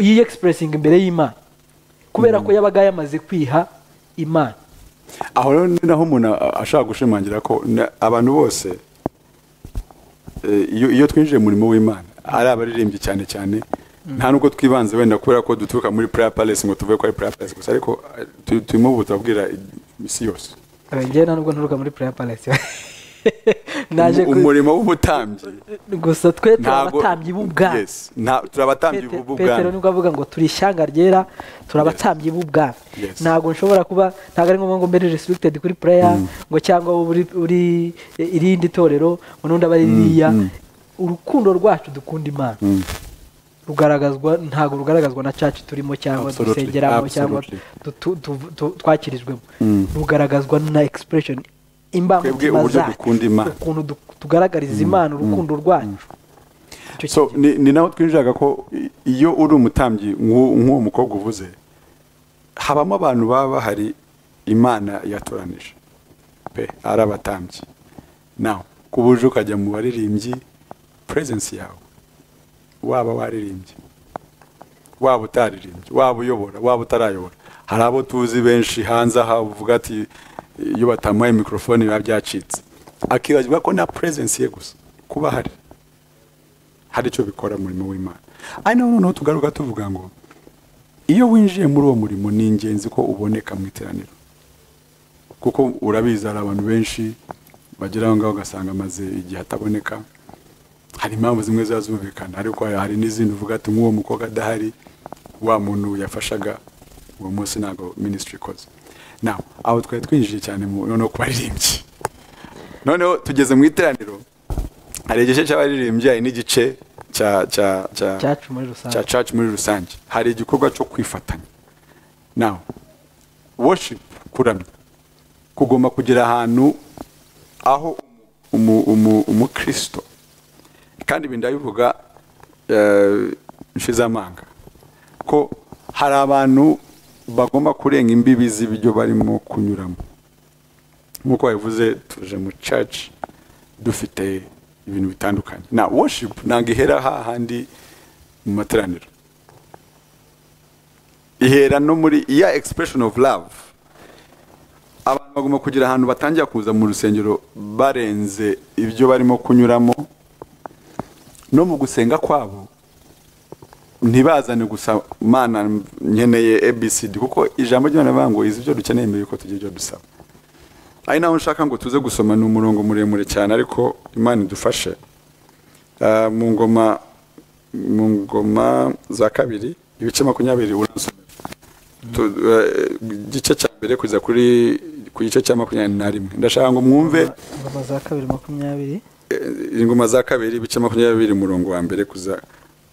yexpressinga imbere y'imana kubera ko yabaga yamaze kwiha imana aho rero ni naho umuntu a- ashaka gushimangira ko na- abantu bose eh, iyo iyo twinjiye mu murimo w'imana ari abaririmbyi cyane cyane nta nubwo twibanze wenda kubera ko duturuka muri prayer palace ngo tuve ko ari prayer palace gusa ariko eh, tu- turimo ubu turabwira isi yose ngewe nubwo nturuka muri prayer palace naje ku- umurimo w'ubutambyi gusa twe turi ntago- abatambyi b'ubwami Yes, nta- turi abatambyi Pete- Petero b'ubwami nibwo avuga ngo turi ishyanga ryera turi abatambyi b'ubwami Yes. ntabwo nshobora kuba ntabwo ari ngombwa ngo mbere restricted kuri prayer ngo cyangwa wowe uri uri irindi torero ngo n'undi aba ari ririya urukundo rwacu dukunda imana rugaragazwa ntabwo rugaragazwa na caci turimo cyangwa Absolutely, dusengeramo cyangwa absolutely. dutu- tu- tu- twakirijwemo rugaragazwa na expression imbamutima uburyo zacu dukunda Imana. ukuntu du- tugaragariza imana urukundo rwacu Icyo so kintu. ni, ni naho twinjiraga ko i- iyo uri umutambyi nk'u- nk'uwo mukobwa uvuze habamo abantu baba bahari imana yatoranije pe ari abatambyi nawe ku buryo ukajya mu baririmbyi presence yawe waba waririmbye waba utaririmbye waba uyobora waba utarayobora hari abo tuzi benshi hanze aha uvuga ati iyo batamuhaye mikorofone biba byacitse akibagirwa ko na presence ye gusa kuba hari hari icyo bikora umurimo w'imana ari naho noneho tugaruka tuvuga ngo iyo winjiye muri uwo murimo ni ingenzi ko uboneka mu iteraniro kuko urabizi hari abantu benshi bagera aho ngaho ugasanga amaze igihe ataboneka hari impamvu zimwe ziba zumvikana ariko hari- hari n'izindi uvuga ati nk'uwo mukobwa adahari wa muntu yafashaga uwo munsi ntabwo minisitiri ikoze nawe aho twari twinjiye cyane mu noneho ku baririmbyi noneho tugeze mu iteraniro hari igice cy'abaririmbyi hari n'igice cya cya cya Church muri rusange. cya church muri rusange hari igikorwa cyo kwifatanya nawe worship kuramya kugomba kugira ahantu aho umu- umu- umukristo kandi ibi ndabivuga eh, nshize amanga ko hari abantu bagomba kurenga imbibi z'ibyo barimo kunyuramo nk'uko babivuze tuje mu church dufite ibintu bitandukanye na worship ntabwo ihera hahandi mu materaniro ihera no muri iya expression of love abantu bagomba kugira ahantu batangira kuza mu rusengero barenze ibyo barimo kunyuramo no mu gusenga kwabo ntibazane gusa mana nkeneye abcd kuko ijambo ry'imana rivuga ngo izi ibyo dukeneye mbere yuko tugira ibyo dusaba ari naho nshaka ngo tuze gusoma ni umurongo muremure cyane ariko imana idufashe Ah, mu ngoma mu ngoma za kabiri ibice makumyabiri urasomera Tu- eh, igice cya mbere kugeza kuri ku gice cya makumyabiri na rimwe ndashaka ngo mwumve ingoma za kabiri makumyabiri eh, ingoma za kabiri ibice makumyabiri umurongo wa mbere kuza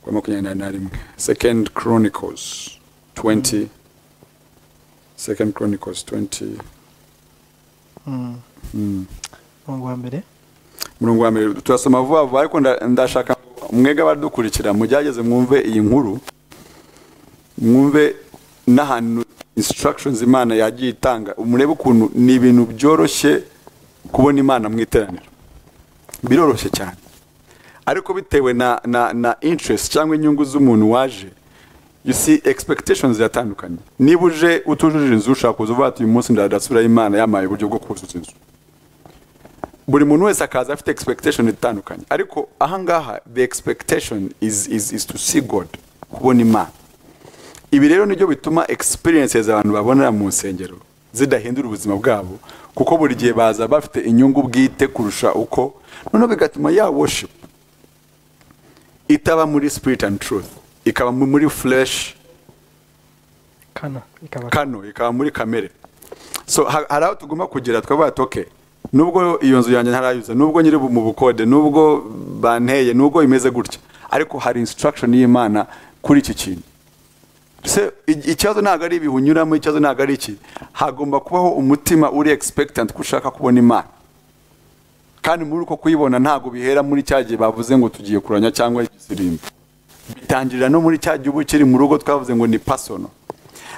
kwa makumyabiri na rimwe second chronicles 20 second chronicles 20 umurongo wa mbere murongo wa mbere turasoma vuba vuba ariko nda- ndashaka ngo mwege abadukurikira mugerageze mwumve iyi nkuru mwumve n'ahantu instructions imana yagiye itanga murebe ukuntu ni ibintu byoroshye kubona imana mu iteraniro biroroshye cyane ariko bitewe na na na interest cyangwa inyungu z'umuntu waje you see expectations ziratandukanye niba uje utujuje inzu ushaka kuza uvuga ati uyu munsi ndadasubirayo imana yampaye uburyo bwo kuzuza inzu buri muntu wese akaza afite expectation itandukanye ariko ahangaha the expectation is, is, is to see god kubona imana ibi rero nibyo bituma experiences abantu babonera mu nsengero zidahindura ubuzima bwabo kuko buri gihe baza bafite inyungu bwite kurusha uko noneho bigatuma ya worship itaba muri spirit and truth ikaba muri flesh kana ikaba kano ikaba muri kamere so ha- hari aho tugomba kugera twavuga ati okay nubwo iyo nzu yanjye ntarayuza nubwo nyiri mu bukode nubwo banteye nubwo imeze gutya ariko hari instruction y'imana kuri iki kintu se i- ikibazo ntabwo ari ibihe unyuramo ikibazo ntabwo ari iki hagomba kubaho umutima uri expectant ko ushaka kubona imana kandi muri uko kuyibona ntabwo bihera muri cya gihe bavuze ngo tugiye kuranya cyangwa igisimba bitangirira no muri cya gihe uba ukiri mu rugo twavuze ngo ni pasono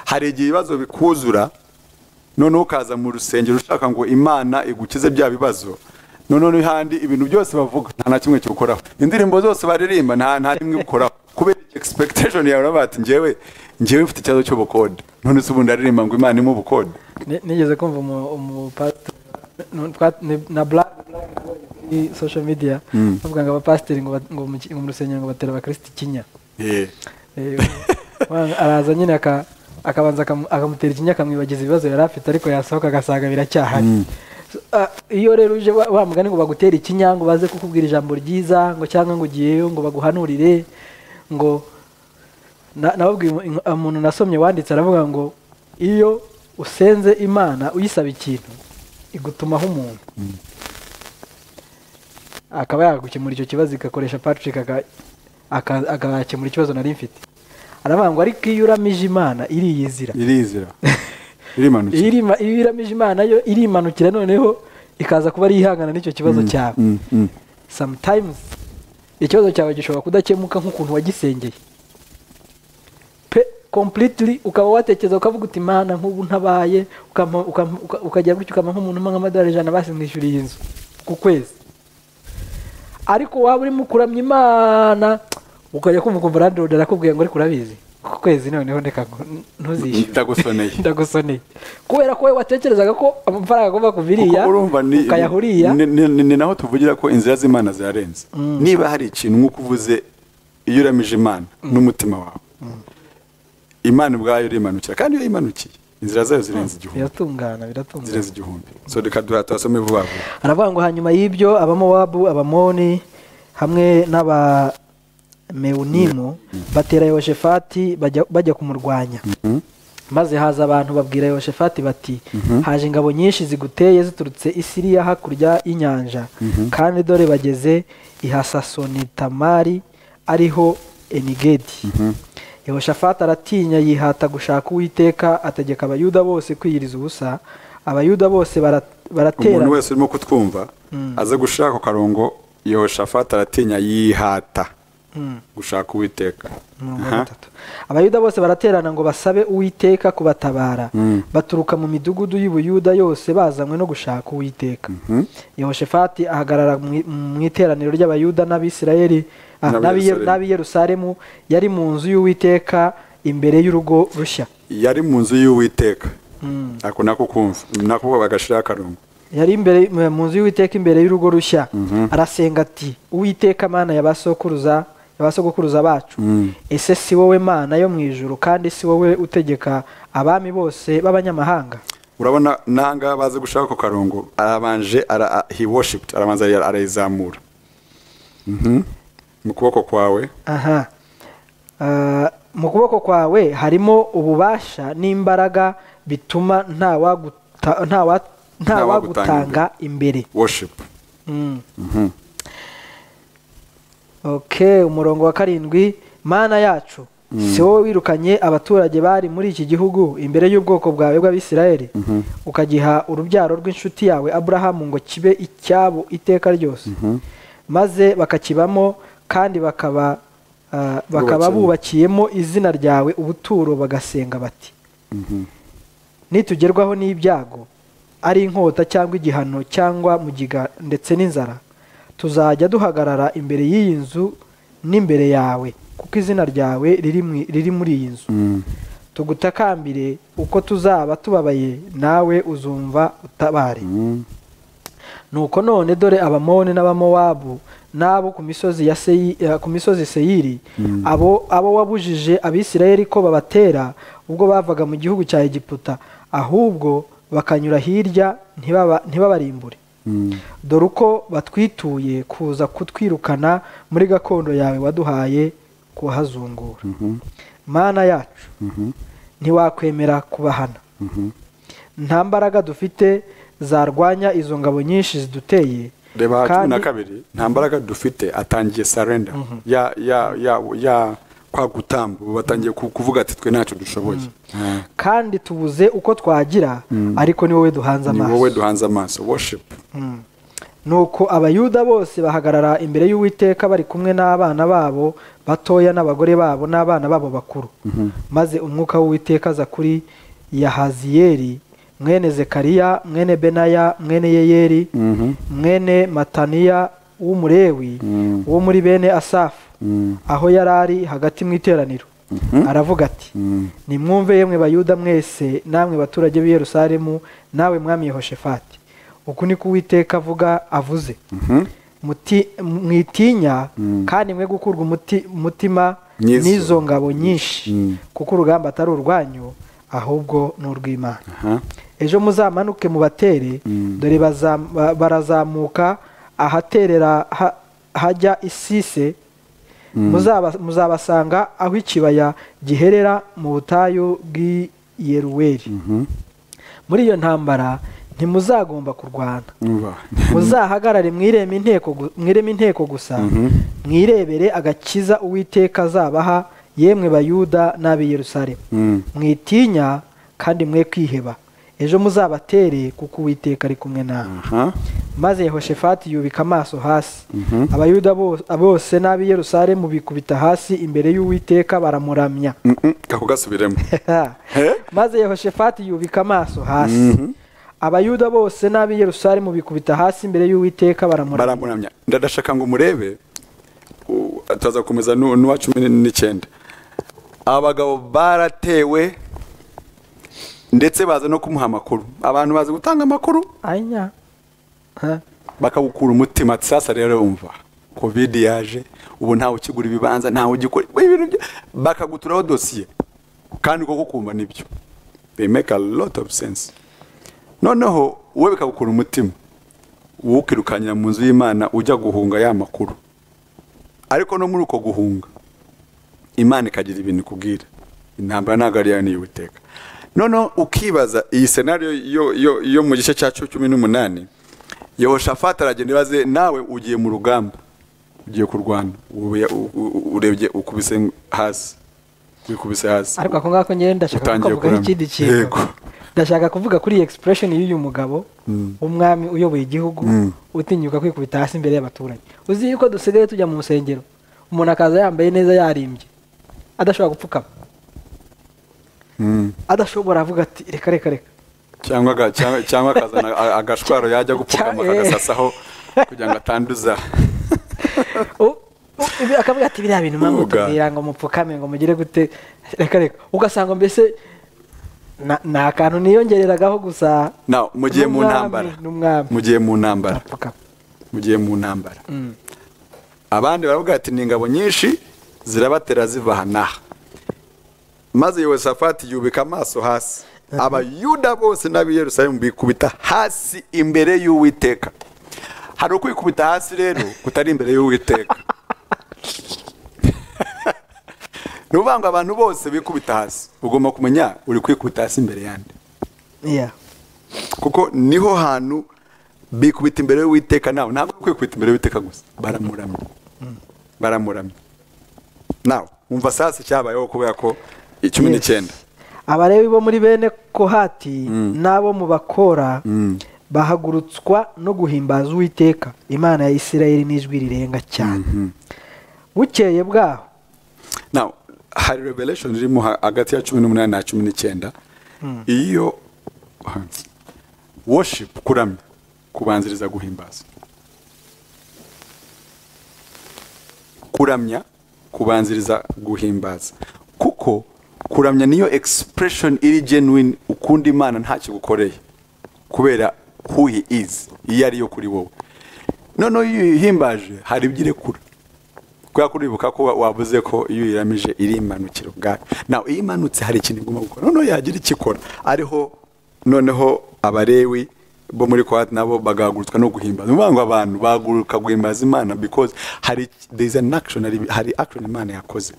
hari igihe ibibazo bikuzura noneho ukaza mu rusengero ushaka ngo imana igukize bya bibazo noneho n'ahandi ibintu byose bavuga nta na kimwe kiwukoraho indirimbo zose baririmba nta nta rimwe ukoraho kubera expectation yawe uravuga ati njyewe njyewe mfite ikibazo cy'ubukode none se ubundi aririmba ngo imana imwe ubukode Ne- nigeze kumva umu- umupasiteri nu- twa- ni- na black kuri social media bavuga ngo abapasiteri ngo ba- ngo mu ki- ngo mu rusengero ngo batera abakristo ikinya Eh, Eh, umwana araza nyine aka- akabanza akamu- akamutera ikinya akamwibagiza ibibazo yari afite ariko yasohoka agasanga biracyahari So, ah, iyo rero uje wa- wa mugani ngo bagutera ikinya ngo baze kukubwira ijambo ryiza ngo cyangwa ngo ugiyeyo ngo baguhanurire ngo na- nababwiye umu- umuntu nasomye wanditse aravuga ngo iyo usenze imana uyisaba ikintu igutumaho umuntu akaba yagukemura icyo kibazo igakoresha patrick aka- aka- akakemura ikibazo nari mfite aravuga ngo ariko iyo uramije imana iriyizira irizira irimanukira iyo irima- iyo iramije imana yo irimanukira noneho ikaza kuba ari ihangana n'icyo kibazo cyawe Mm, mm. sometimes ikibazo cyawe gishobora kudakemuka nk'ukuntu wagisengeye pe completely ukaba watekereza ukavuga uti imana nk'ubu ntabaye ukampa- ukampa- uka- ukagira gutyo ukampa nk'umuntu umwe nk'amadolari ijana basi mwishyuriye inzu ku kwezi ariko waba urimo kuramya imana ukajya kumva ukumva landlord arakubwiye ngo ariko urabizi ku kwezi noneho reka ngo- ntuzishyure ndagusoneye ndagusoneye kubera ko wowe watekerezaga ko amafaranga agomba kuva iriya kuko urumva ni, ukayahuriya ni, ni, ni, ni naho tuvugira ko inzira z'imana zirarenze niba hari ikintu nk'uko uvuze iyo uramije imana n'umutima wawe imana ubwayo irimanukira kandi iyo yimanukiye inzira zayo zirenze igihumbi biratungana biratungana zirenze igihumbi so reka duha tuhasome vuba vuba aravuga ngo hanyuma y'ibyo abamowabu abamoni hamwe n'abamewunimu batera yoshefati bajya- bajya kumurwanya maze haza abantu babwira yoshefati bati haje ingabo nyinshi ziguteye ziturutse i siriya hakurya y'inyanja kandi dore bageze i hasasonitamari ariho enigedi yehoshafati aratinya yihata gushaka uwiteka ategeka abayuda bose kwiyiriza ubusa abayuda bose bara- baraterana umuntu wese urimo kutwumva aze gushaka ako karongo yehoshafati aratinya yihata gushaka uwiteka mirongo Aha. itatu abayuda bose baraterana ngo basabe uwiteka kubatabara baturuka mu midugudu y'ubuyuda yose bazanywe no gushaka uwiteka yehoshefati ahagarara mu i- mu iteraniro ry'abayuda n'abisirayeli ah, N'ab'i n'ab'i Ye- Yerusalemu. n'ab'i yerusalemu yari mu nzu y'uwiteka imbere y'urugo rushya yari mu nzu y'uwiteka ako nako kumva nako bagashiraho akarongo yari imbere mu nzu y'uwiteka imbere y'urugo rushya arasenga ati uwiteka mana yabasokuruza yabasogokuruza bacu ese si wowe mana yo mu ijuru kandi si wowe utegeka abami bose b'abanyamahanga urabona n'ahangaha baze gushaka ako karongo arabanje ara, a- he worshiped arabanza ara- arayizamura Mhm. mu kuboko kwawe aha Ah, mu kuboko kwawe harimo ububasha n'imbaraga bituma ntawaguta- ntawa- ntawagutanga imbere worship Mm. okay umurongo wa karindwi mana yacu si wowe wirukanye abaturage bari muri iki gihugu imbere y'ubwoko bwawe bw'abisirayeli ukagiha urubyaro rw'inshuti yawe aburahamu ngo kibe icyabo iteka ryose maze bakakibamo kandi bakaba ah, bakaba Bubakiye. bubakiyemo izina ryawe ubuturo bagasenga bati nitugerwaho n'ibyago ari inkota cyangwa igihano cyangwa mugiga ndetse n'inzara tuzajya duhagarara imbere y'iyi nzu n'imbere yawe kuko izina ryawe riri mu- riri muri iyi nzu tugutakambire uko tuzaba tubabaye nawe uzumva utabare nuko none dore abamoni n'abamowabu n'abo ku misozi ya Seyi- eh, ku misozi seyiri abo abo wabujije abisirayeli ko babatera ubwo bavaga mu gihugu cya egiputa ahubwo bakanyura hirya ntibaba- ntibabarimbure Mm. dore uko batwituye kuza kutwirukana muri gakondo yawe waduhaye kuhazungura mana yacu ntiwakwemera kubahana nta mbaraga dufite zarwanya izo ngabo nyinshi ziduteye reba aha cumi kandi na kabiri nta mbaraga dufite atangiye sarenda ya ya ya ya kwa gutamba ubu batangiye ku- kuvuga ati twe ntacyo dushoboye Ah. kandi tubuze uko twagira ariko ni wowe duhanze ni amaso wowe duhanze amaso worship nuko abayuda bose bahagarara imbere y'uwiteka bari kumwe n'abana babo batoya n'abagore babo n'abana babo bakuru maze umwuka w'uwiteka aza kuri yahaziyeli mwene zekariya mwene benaya mwene yeyeli mwene mataniya w'umurewi wo muri bene asafu aho yari ari hagati mu iteraniro aravuga ati nimwumve yemwe bayuda mwese namwe baturage b'i yerusalemu nawe mwami yehoshefati uku ni ko uwiteka avuga avuze Muti- mwitinya kandi mwe gukurwa umuti- umutima N'izo. n'izo ngabo nyinshi kuko urugamba atari urwanyu ahubwo ni urw'imana Aha. ejo muzamanuke mubatere dore bazam- ba- barazamuka ahaterera ha- hajya isise Muzaba- muzabasanga aho ikibaya giherera mu butayu bw'i yeruweli muri iyo ntambara ntimuzagomba kurwana Umva. muzahagarare mwireme inteko gu- mwireme inteko gusa mwirebere agakiza uwiteka azabaha yemwe bayuda n'ab'i yerusalemu Mm. mwitinya kandi mwe kwiheba ejo muzabatere kuko uwiteka ari kumwe nawe Aha. maze yehoshefati yubika amaso hasi abayuda bo- bose n'ab'i yerusalemu bikubita hasi imbere y'uwiteka baramuramya Mm, mm. ako gasubiremo maze yehoshefati yubika amaso hasi abayuda bose n'ab'i yerusalemu bikubita hasi imbere y'uwiteka baramuramya baramuramya ndadashaka ngo murebe u- tuza gukomeza nu- n'uwa cumi n'icyenda abagabo baratewe ndetse baza no kumuha amakuru abantu bazi gutanga amakuru anya Ha? bakawukura umutima ati sasa rero wumva covid yaje ubu ntawe ukigura ibibanza ntawe ugikora we ibintu byo bakaguturaho dosiye kandi koko kumva nibyo they make a lot of sense noneho wowe bikagukura umutima wowe ukirukankira mu nzu y'imana ujya guhunga ya makuru ariko no muri uko guhunga imana ikagira ibintu ikubwira intambara ntabwo ari yayo niy'uwiteka noneho ukibaza iyi senariyo yo, yo, yo mu gice cya cumi n'umunani yehoshafati aragenda ibaze nawe ugiye mu rugamba ugiye kurwana ubu- u- u- urebye ukubise hasi wikubise hasi ariko ako ngako njyewe ndashaka Utangiye kukavugaho kuramya. ikindi kintu Yego. ndashaka kuvuga kuri iyi expression y'uyu mugabo w'umwami uyoboye igihugu utinyuka kwikubita hasi imbere y'abaturage uzi yuko dusigaye tujya mu nsengero umuntu akaza yambaye neza yarimbye adashobora gupfukama Mm. adashobora avuga ati reka reka reka cyangwa aga- cyangwa- cyangwa akazana a- agashwaro yajya gupfukama Cya- eh. akagasasaho kugira ngo atanduza U- u- ibi- akavuga ati biriya bintu mwamu Uga. tubwira ngo mupfukame ngo mugire gute reka reka ugasanga mbese na- ni akantu niyongereragaho gusa nawe mugiye mu N'umwami, ntambara n'umwami. mugiye mu ntambara arapfukama mugiye mu ntambara abandi baravuga ati ni ingabo nyinshi zirabatera ziva aha n'aha maze yehosafati yubika amaso hasi abayuda bose n'ab'i yerusalemu bikubita hasi imbere y'uwiteka hari ukwikubita hasi rero kutari imbere y'uwiteka ni ukuvuga ngo abantu bose bikubita hasi ugomba kumenya uri kwikubita hasi imbere yandi Yeah. kuko niho hantu bikubita imbere y'uwiteka nawe ntabwo ari kwikubita imbere y'uwiteka gusa baramuramya baramuramya nawe wumva sasi cyabayeho kubera ko cumi Yes. n'icyenda abalewi bo muri bene kohati n'abo mu bakora bahagurutswa no guhimbaza uwiteka imana ya isirayeli n'ijwi rirenga cyane bukeye bwaho nawe hari revelation irimo ha- hagati ya cumi n'umunani na cumi n'icyenda iyo worship kuramya kubanziriza guhimbaza kuramya kubanziriza guhimbaza kuko kuramya niyo expression iri genuine ukunda imana ntakigukoreye kubera who he is iyo ariyo kuri wowe noneho iyo uyihimbaje hari ibyo irekura kubera ko uribuka ko wa- wavuze ko iyo uyiramije iri imanukiro ubwayo nawe iyo imanutse hari ikintu igomba gukora noneho yagira icyo ikora ariho noneho abalewi bo muri kwa nabo bagahagurutswa no guhimbaza ni ukuvuga ngo abantu bahaguruka guhimbaza imana because hari there is an action hari, hari action imana yakoze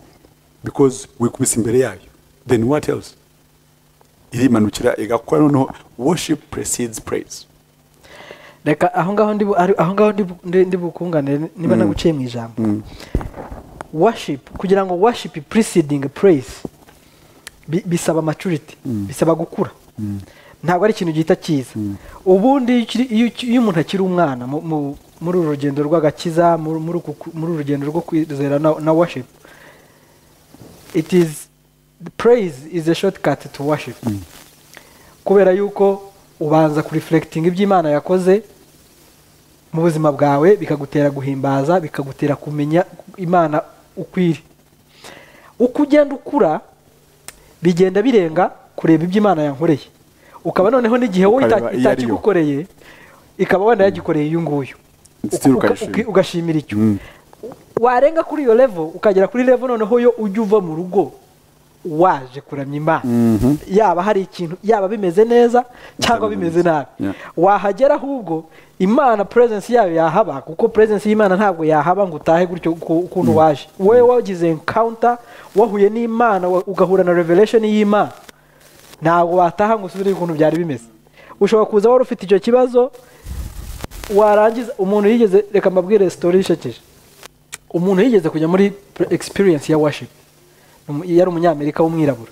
because wikubise imbere yayo then what else irimanukira igakora noneho worship precedes praise reka aho ngaho ndi bu- ari- aho ngaho ndi bu- ndi- ndi bukunganire niba naguciye mu ijambo worship kugira ngo worship preceding praise bi- bisaba maturity bisaba gukura ntabwo ari ikintu gihita kiza ubundi iyo ukiri- iyo uki- iyo umuntu akiri umwana mu- mu- muri uru rugendo rw'agakiza muri muri uku ku- muri uru rugendo rwo kwizera na na worship it is praise is a shortcut to worship kubera yuko ubanza kurifurekitinga ibyo imana yakoze mu buzima bwawe bikagutera guhimbaza bikagutera kumenya imana ukwiri uko ugenda ukura bigenda birenga kureba ibyo imana yankoreye ukaba noneho n'igihe wowe ita- Ukareba iyo ari yo. itakigukoreye ikaba wenda yagikoreye uyu nguyu Still Uka- ukayishima. uki- ugashimira icyo warenga kuri iyo level ukagera kuri level noneho yo ujya uva mu rugo waje kuramya imana yaba hari ikintu yaba bimeze neza cyangwa bimeze nabi Yeah. wahagera ahubwo imana presence yayo yahaba kuko presence y'imana ntabwo yahaba ngo utahe gutyo uko- ukuntu waje wowe wagize encounter wahuye n'imana wa- ugahura na revelation y'imana ntabwo wataha ngo usubire ukuntu byari bimeze ushobora kuza wari ufite icyo kibazo warangiza umuntu yigeze reka mbabwire sitori ishekeje umuntu yigeze kujya muri pre- experience ya worship Umu- yari umunyamerika w'umwirabura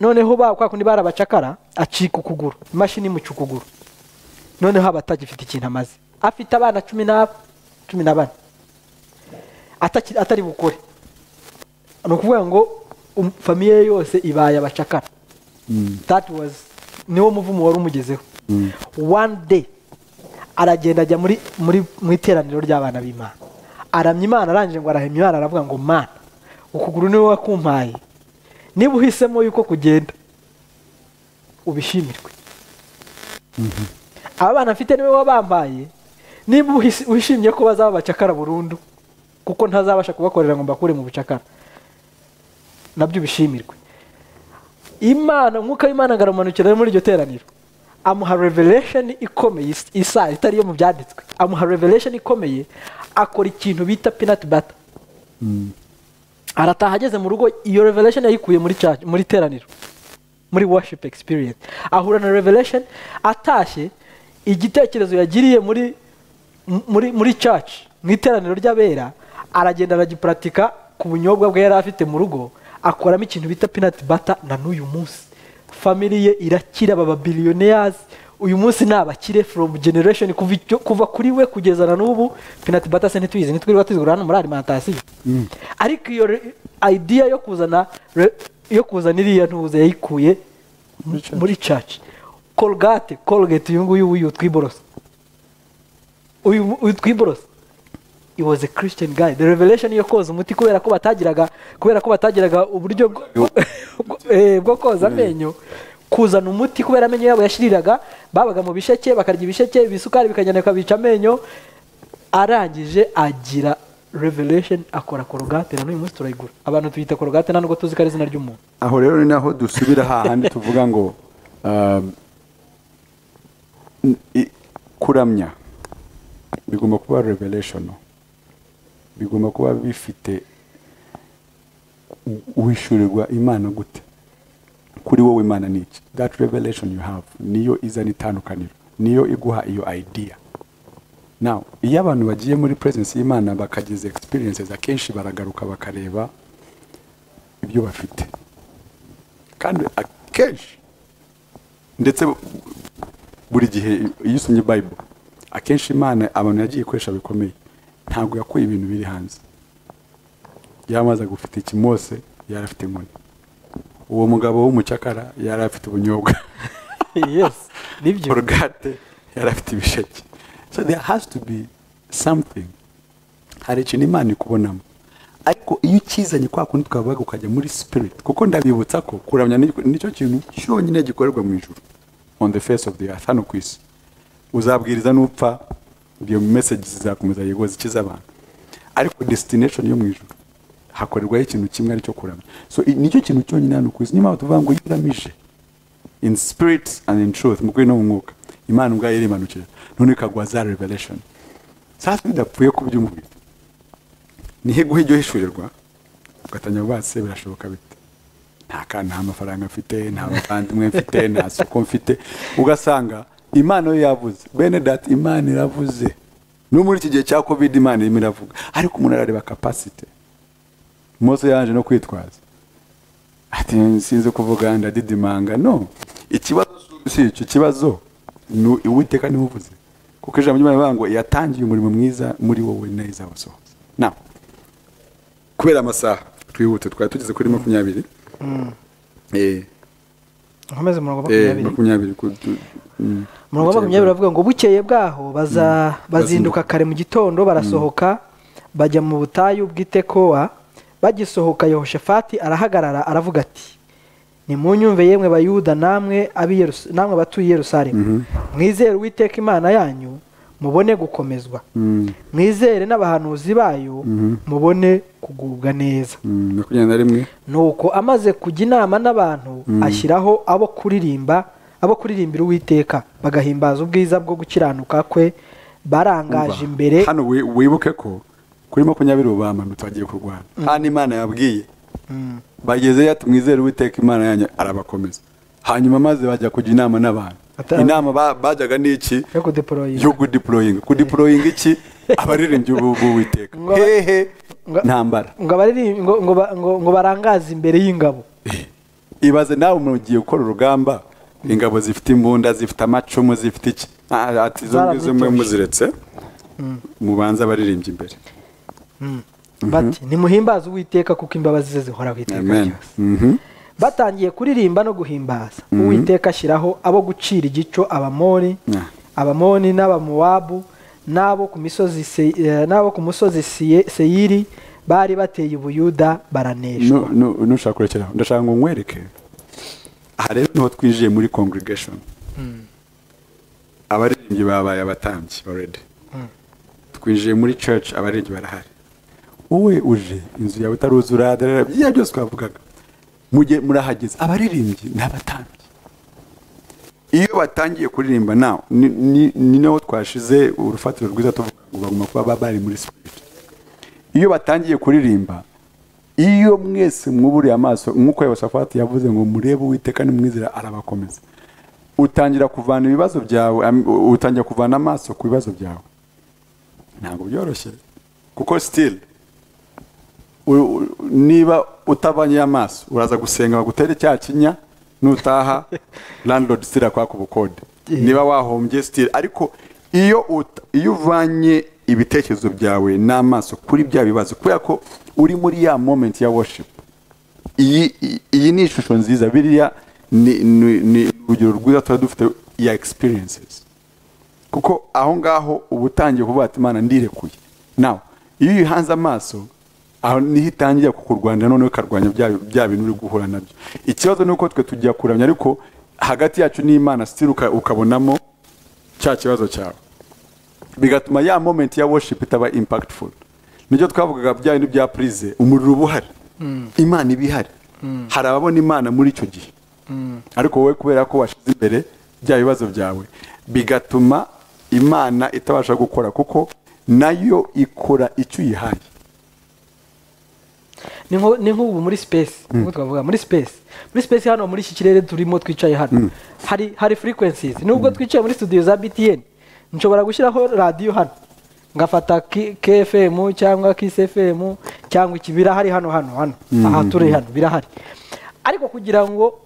noneho ba kwa kundi barabacakara acika ukuguru imashini imuca ukuguru noneho aba atagifite ikintu amaze afite abana cumi na cumi na bane Ataki- atari bukore ni ukuvuga ngo um- famiye ye yose ibaye abacakara that was niwo muvumo wari umugezeho one day aragenda ajya muri muri mu iteraniro ry'abana b'imana aramya imana arangije ngo arahemya imana aravuga ngo mana ukuguru niwe wakumpaye niba uhisemo yuko kugenda ubishimirwe aba bana mfite niwe wabambaye niba uhis- wishimye ko bazaba abacakara burundu kuko ntazabasha kubakorera ngo mbakure mu bucakara nabyo ubishimirwe imana umwuka w'imana agaramanukira muri iryo teraniro amuha revelation ikomeye is- isa itari iyo mu byanditswe amuha revelation ikomeye akora ikintu bita peanut butter arataha ageze mu rugo iyo revelation yayikuye muri church- muri teraniro muri worship experience ahura na revelation atashye igitekerezo yagiriye muri m- muri muri church mu iteraniro ry'abera aragenda aragipuratika ku bunyobwa bwe yari afite mu rugo akoramo ikintu bita peanut butter na n'uyu munsi family ye irakira baba billionaires uyu munsi ni abakire from generation kuva, icyo- kuva kuri we kugeza na n'ubu peanut butter se ntituyizi ntitwirirwa tuzigura hano muri alimentation ariko iyo re- idea yo kuzana re- yo kuzana iriya ntuze yayikuye m- muri church colgate colgate uyu nguyu uyu twiborosa uyu uyu twiborosa it was a christian guy the revelation yo koza umuti kubera ko batagiraga kubera ko batagiraga uburyo bwo- bwo- eh, bwo koza amenyo kuzana umuti kubera amenyo yabo yashiriraga babaga mu bisheke bakarya ibisheke ibisukari bikagenda bikabica amenyo arangije agira revelation akora korogate na n'uyu munsi turayigura abantu tuyita korogate nta nubwo tuzi ko ari izina ry'umuntu aho rero ni naho dusubira hahandi tuvuga ngo um, n- i- kuramya bigomba kuba revelation bigomba kuba bifite u- uhishurirwa imana gute kuri wowe imana ni iki that revelation you have niyo izana itandukaniro niyo iguha iyo idea now iyo abantu bagiye muri presence y'imana bakagize experiences akenshi baragaruka bakareba ibyo bafite kandi akenshi ndetse bu- buri gihe iyo usomye bayibule akenshi imana abantu yagiye ikoresha bikomeye ntabwo yakuye ibintu biri hanze yamaze gufite ikimose yari afite inkoni uwo mugabo w'umucakara yari afite ubunyobwa yes nibyo korogate yari afite ibisheke so there has to be something hari ikintu imana ikubonamo ariko iyo ukizanye kwa kundi twavuga ukajya muri spirit kuko ndabibutsa ko kuramya ni- nicyo kintu cyonyine gikorerwa mu ijuru on the face of the earth hano ku isi uzabwiriza n'upfa iyo message zizakomeza yegoza ikiza abantu ariko destination yo mu ijuru hakorerwaho ikintu kimwe aricyo kuramya so i- nicyo kintu cyonyine hano ku isi niyo mpamvu tuvuga ngo iyo uramije in spirit and in truth mu kuri no mu mwuka imana ubwayo irimanukira none ikaguha za revelation sasa bidapfuye ku by'umubiri niho iguha ijya uhishurirwa ugatangira kuvuga ati se birashoboka bite nta kana nta mafaranga mfite nta bavandimwe mfite nta soko mfite ugasanga imana yo yavuze bene dati imana iravuze no muri iki gihe cya covid imana irimo iravuga ariko umuntu arareba kapasite mose yaje no kwitwaza ati sinzi kuvuga ndadidimanga no ikibazo si icyo ikibazo ni uwiteka niwe uvuze kuko ijambo ry'imana rivuga ngo yatangiye umurimo mwiza muri wowe neza wasohoza na kubera amasaha twihute twari tugeze kuri makumyabiri Eh, nkomeze umurongo wa eh, makumyabiri makumyabiri ku- tu- mm. umurongo wa makumyabiri baravuga ngo bukeye bwaho baza- bazinduka kare mu gitondo barasohoka bajya mu butayu bw'itekowa bagisohoka yehoshafati arahagarara aravuga ati nimunyumve yemwe bayuda namwe ab'i Yerus- namwe batuye i yerusalemu mwizere uwiteka imana yanyu mubone gukomezwa Mm, mwizere n'abahanuzi bayo mubone kugubwa neza mm, makumyabiri na rimwe nuko amaze kujya inama n'abantu ashyiraho abo kuririmba abo kuririmbira uwiteka bagahimbaza ubwiza bwo gukiranuka kwe barangaje imbere hano wi- wibuke ko kuri makumyabiri ubu bamanutse bagiye kurwana hano imana yabwiye Mm. bageze yati mwizere uwiteka imana yanyu arabakomeza hanyuma maze bajya kujya inama n'abantu Atari- inama ba- bajyaga n'iki yo kudeporoyinga yo kudiporoyinga kudiporoyinga iki abaririmbyi b'u- b'uwiteka Ngo- hehe ngo- ntambara ngo abaririmbi- ngo- ngo ba- ngo- ngo barangaze imbere y'ingabo ibaze nawe umuntu ugiye gukora urugamba ingabo zifite imbunda zifite amacumu zifite iki Ah, ati izo ngizo mwe Zarabitoje. muziretse mubanza abaririmbyi imbere bati nimuhimbaze uwiteka kuko imbabazi ze zihoraho iteka amen ryose Mhm. batangiye kuririmba no guhimbaza uwiteka ashyiraho abo gucira igico abamori Yeah. abamoni n'abamowabu n'abo ku misozi Se- eh, n'abo ku musozi Siye- seyiri bari bateye ubuyuda baraneshwa Nu- nu- nushaka kurekeraho ndashaka ngo nkwereke aha rero niho twinjiye muri congregation abaririmbyi babaye abatambyi already twinjiye muri church abaririmbyi barahari wowe uje inzu yawe itaruzura darara, biriya byose twavugaga mujye murahageze abaririmbyi ni abatambyi iyo batangiye kuririmba nawe ni- ni- ni naho twashize urufatiro rwiza tuvuga ngo bagomba kuba ba- bari muri spirit iyo batangiye kuririmba iyo mwese mwuburiye amaso nk'uko Yehoshafati yavuze ngo murebe uwiteka nimwizera arabakomeza utangira kuvana ibibazo byawe am- u- utangira kuvana amaso ku bibazo byawe ntabwo byoroshye kuko sitili niba utabanye amaso uraza gusenga bagutere cya kinya nutaha landlord sitili akwaka ubukode niba wahombye sitili ariko iyo uta- iyo uvanye ibitekerezo byawe n'amaso kuri bya bibazo kubera ko uri muri ya moment ya worship iyi iyi- iyi ni ishusho nziza biriya ni ni- ni urugero rwiza tuba dufite ya experiences kuko aho ngaho uba utangiye kuvuga ati imana ndirekuye nawe iyo uyihanze amaso aho niho itangira kukurwanya noneho ikarwanya bya bya bintu uri guhura nabyo ikibazo ni uko twe tujya kuramya ariko hagati yacu n'imana sitiri ukabonamo cya kibazo cyawe bigatuma ya moment ya worship itaba impactful nibyo twavugaga bya bintu bya purize umuriro uba uhari imana iba ihari hari ababona imana muri icyo gihe ariko wowe kubera ko washize imbere bya bibazo byawe bigatuma imana itabasha gukora kuko nayo ikora icyo uyihaye ni nko- ni nk'ubu muri space nk'uko twavuga muri space muri space hano muri iki kirere turimo twicaye hano hari hari frequencies nubwo twicaye muri studio za btn nshobora gushyiraho radiyo hano ngafata K- kfm cyangwa kcfm cyangwa iki birahari hano hano hano aha turi hano birahari ariko kugira ngo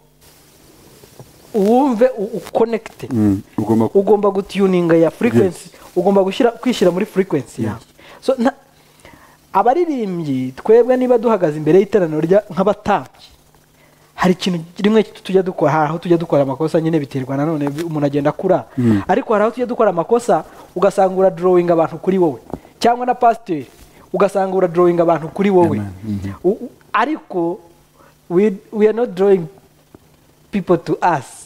uwumve u- ukonekite ugomba ku- ugomba gutuninga ya frequency ugomba gushyira kwishyira muri frequency yawe so nta- abaririmbyi twebwe niba duhagaze imbere y'iteraniro rya- nk'abatambyi hari ikintu rimwe tujya dukora hari aho tujya dukora amakosa nyine biterwa nanone bi- umuntu agenda akura ariko hari aho tujya dukora amakosa ugasanga uradorowinga abantu kuri wowe cyangwa na pasiteri ugasanga uradorowinga abantu kuri wowe U- u- ariko we, we are not drawing people to us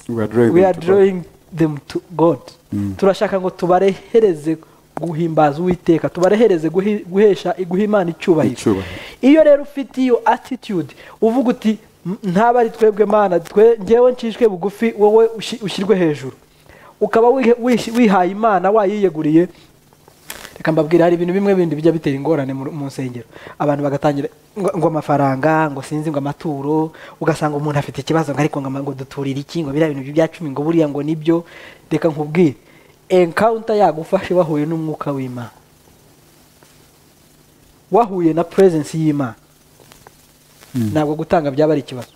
We are drawing we them are to God. drawing them to god turashaka ngo tubarehereze guhimbaza uwiteka tubarehereze guhi- guhesha guha imana icyubahiro Icyubahiro. iyo rero ufite iyo attitude uvuga uti M- ntaba ari twebwe mana twe ngewe ncishwe bugufi wowe ushi- ushyirwe hejuru ukaba wihe- wishi- wihaye imana wayiyeguriye reka mbabwira hari ibintu bimwe bindi bijya bitera ingorane mu mu nsengero abantu bagatangira ngo ngo amafaranga ngo sinzi ngo amaturo ugasanga umuntu afite ikibazo ngo ariko ngo ama- ngo duturire iki ngo biriya bintu bya cumi ngo buriya ngo nibyo reka nkubwire encounter yagufashe wahuye n'umwuka w'imana wahuye na presence y'imana ntabwo gutanga byaba ari ikibazo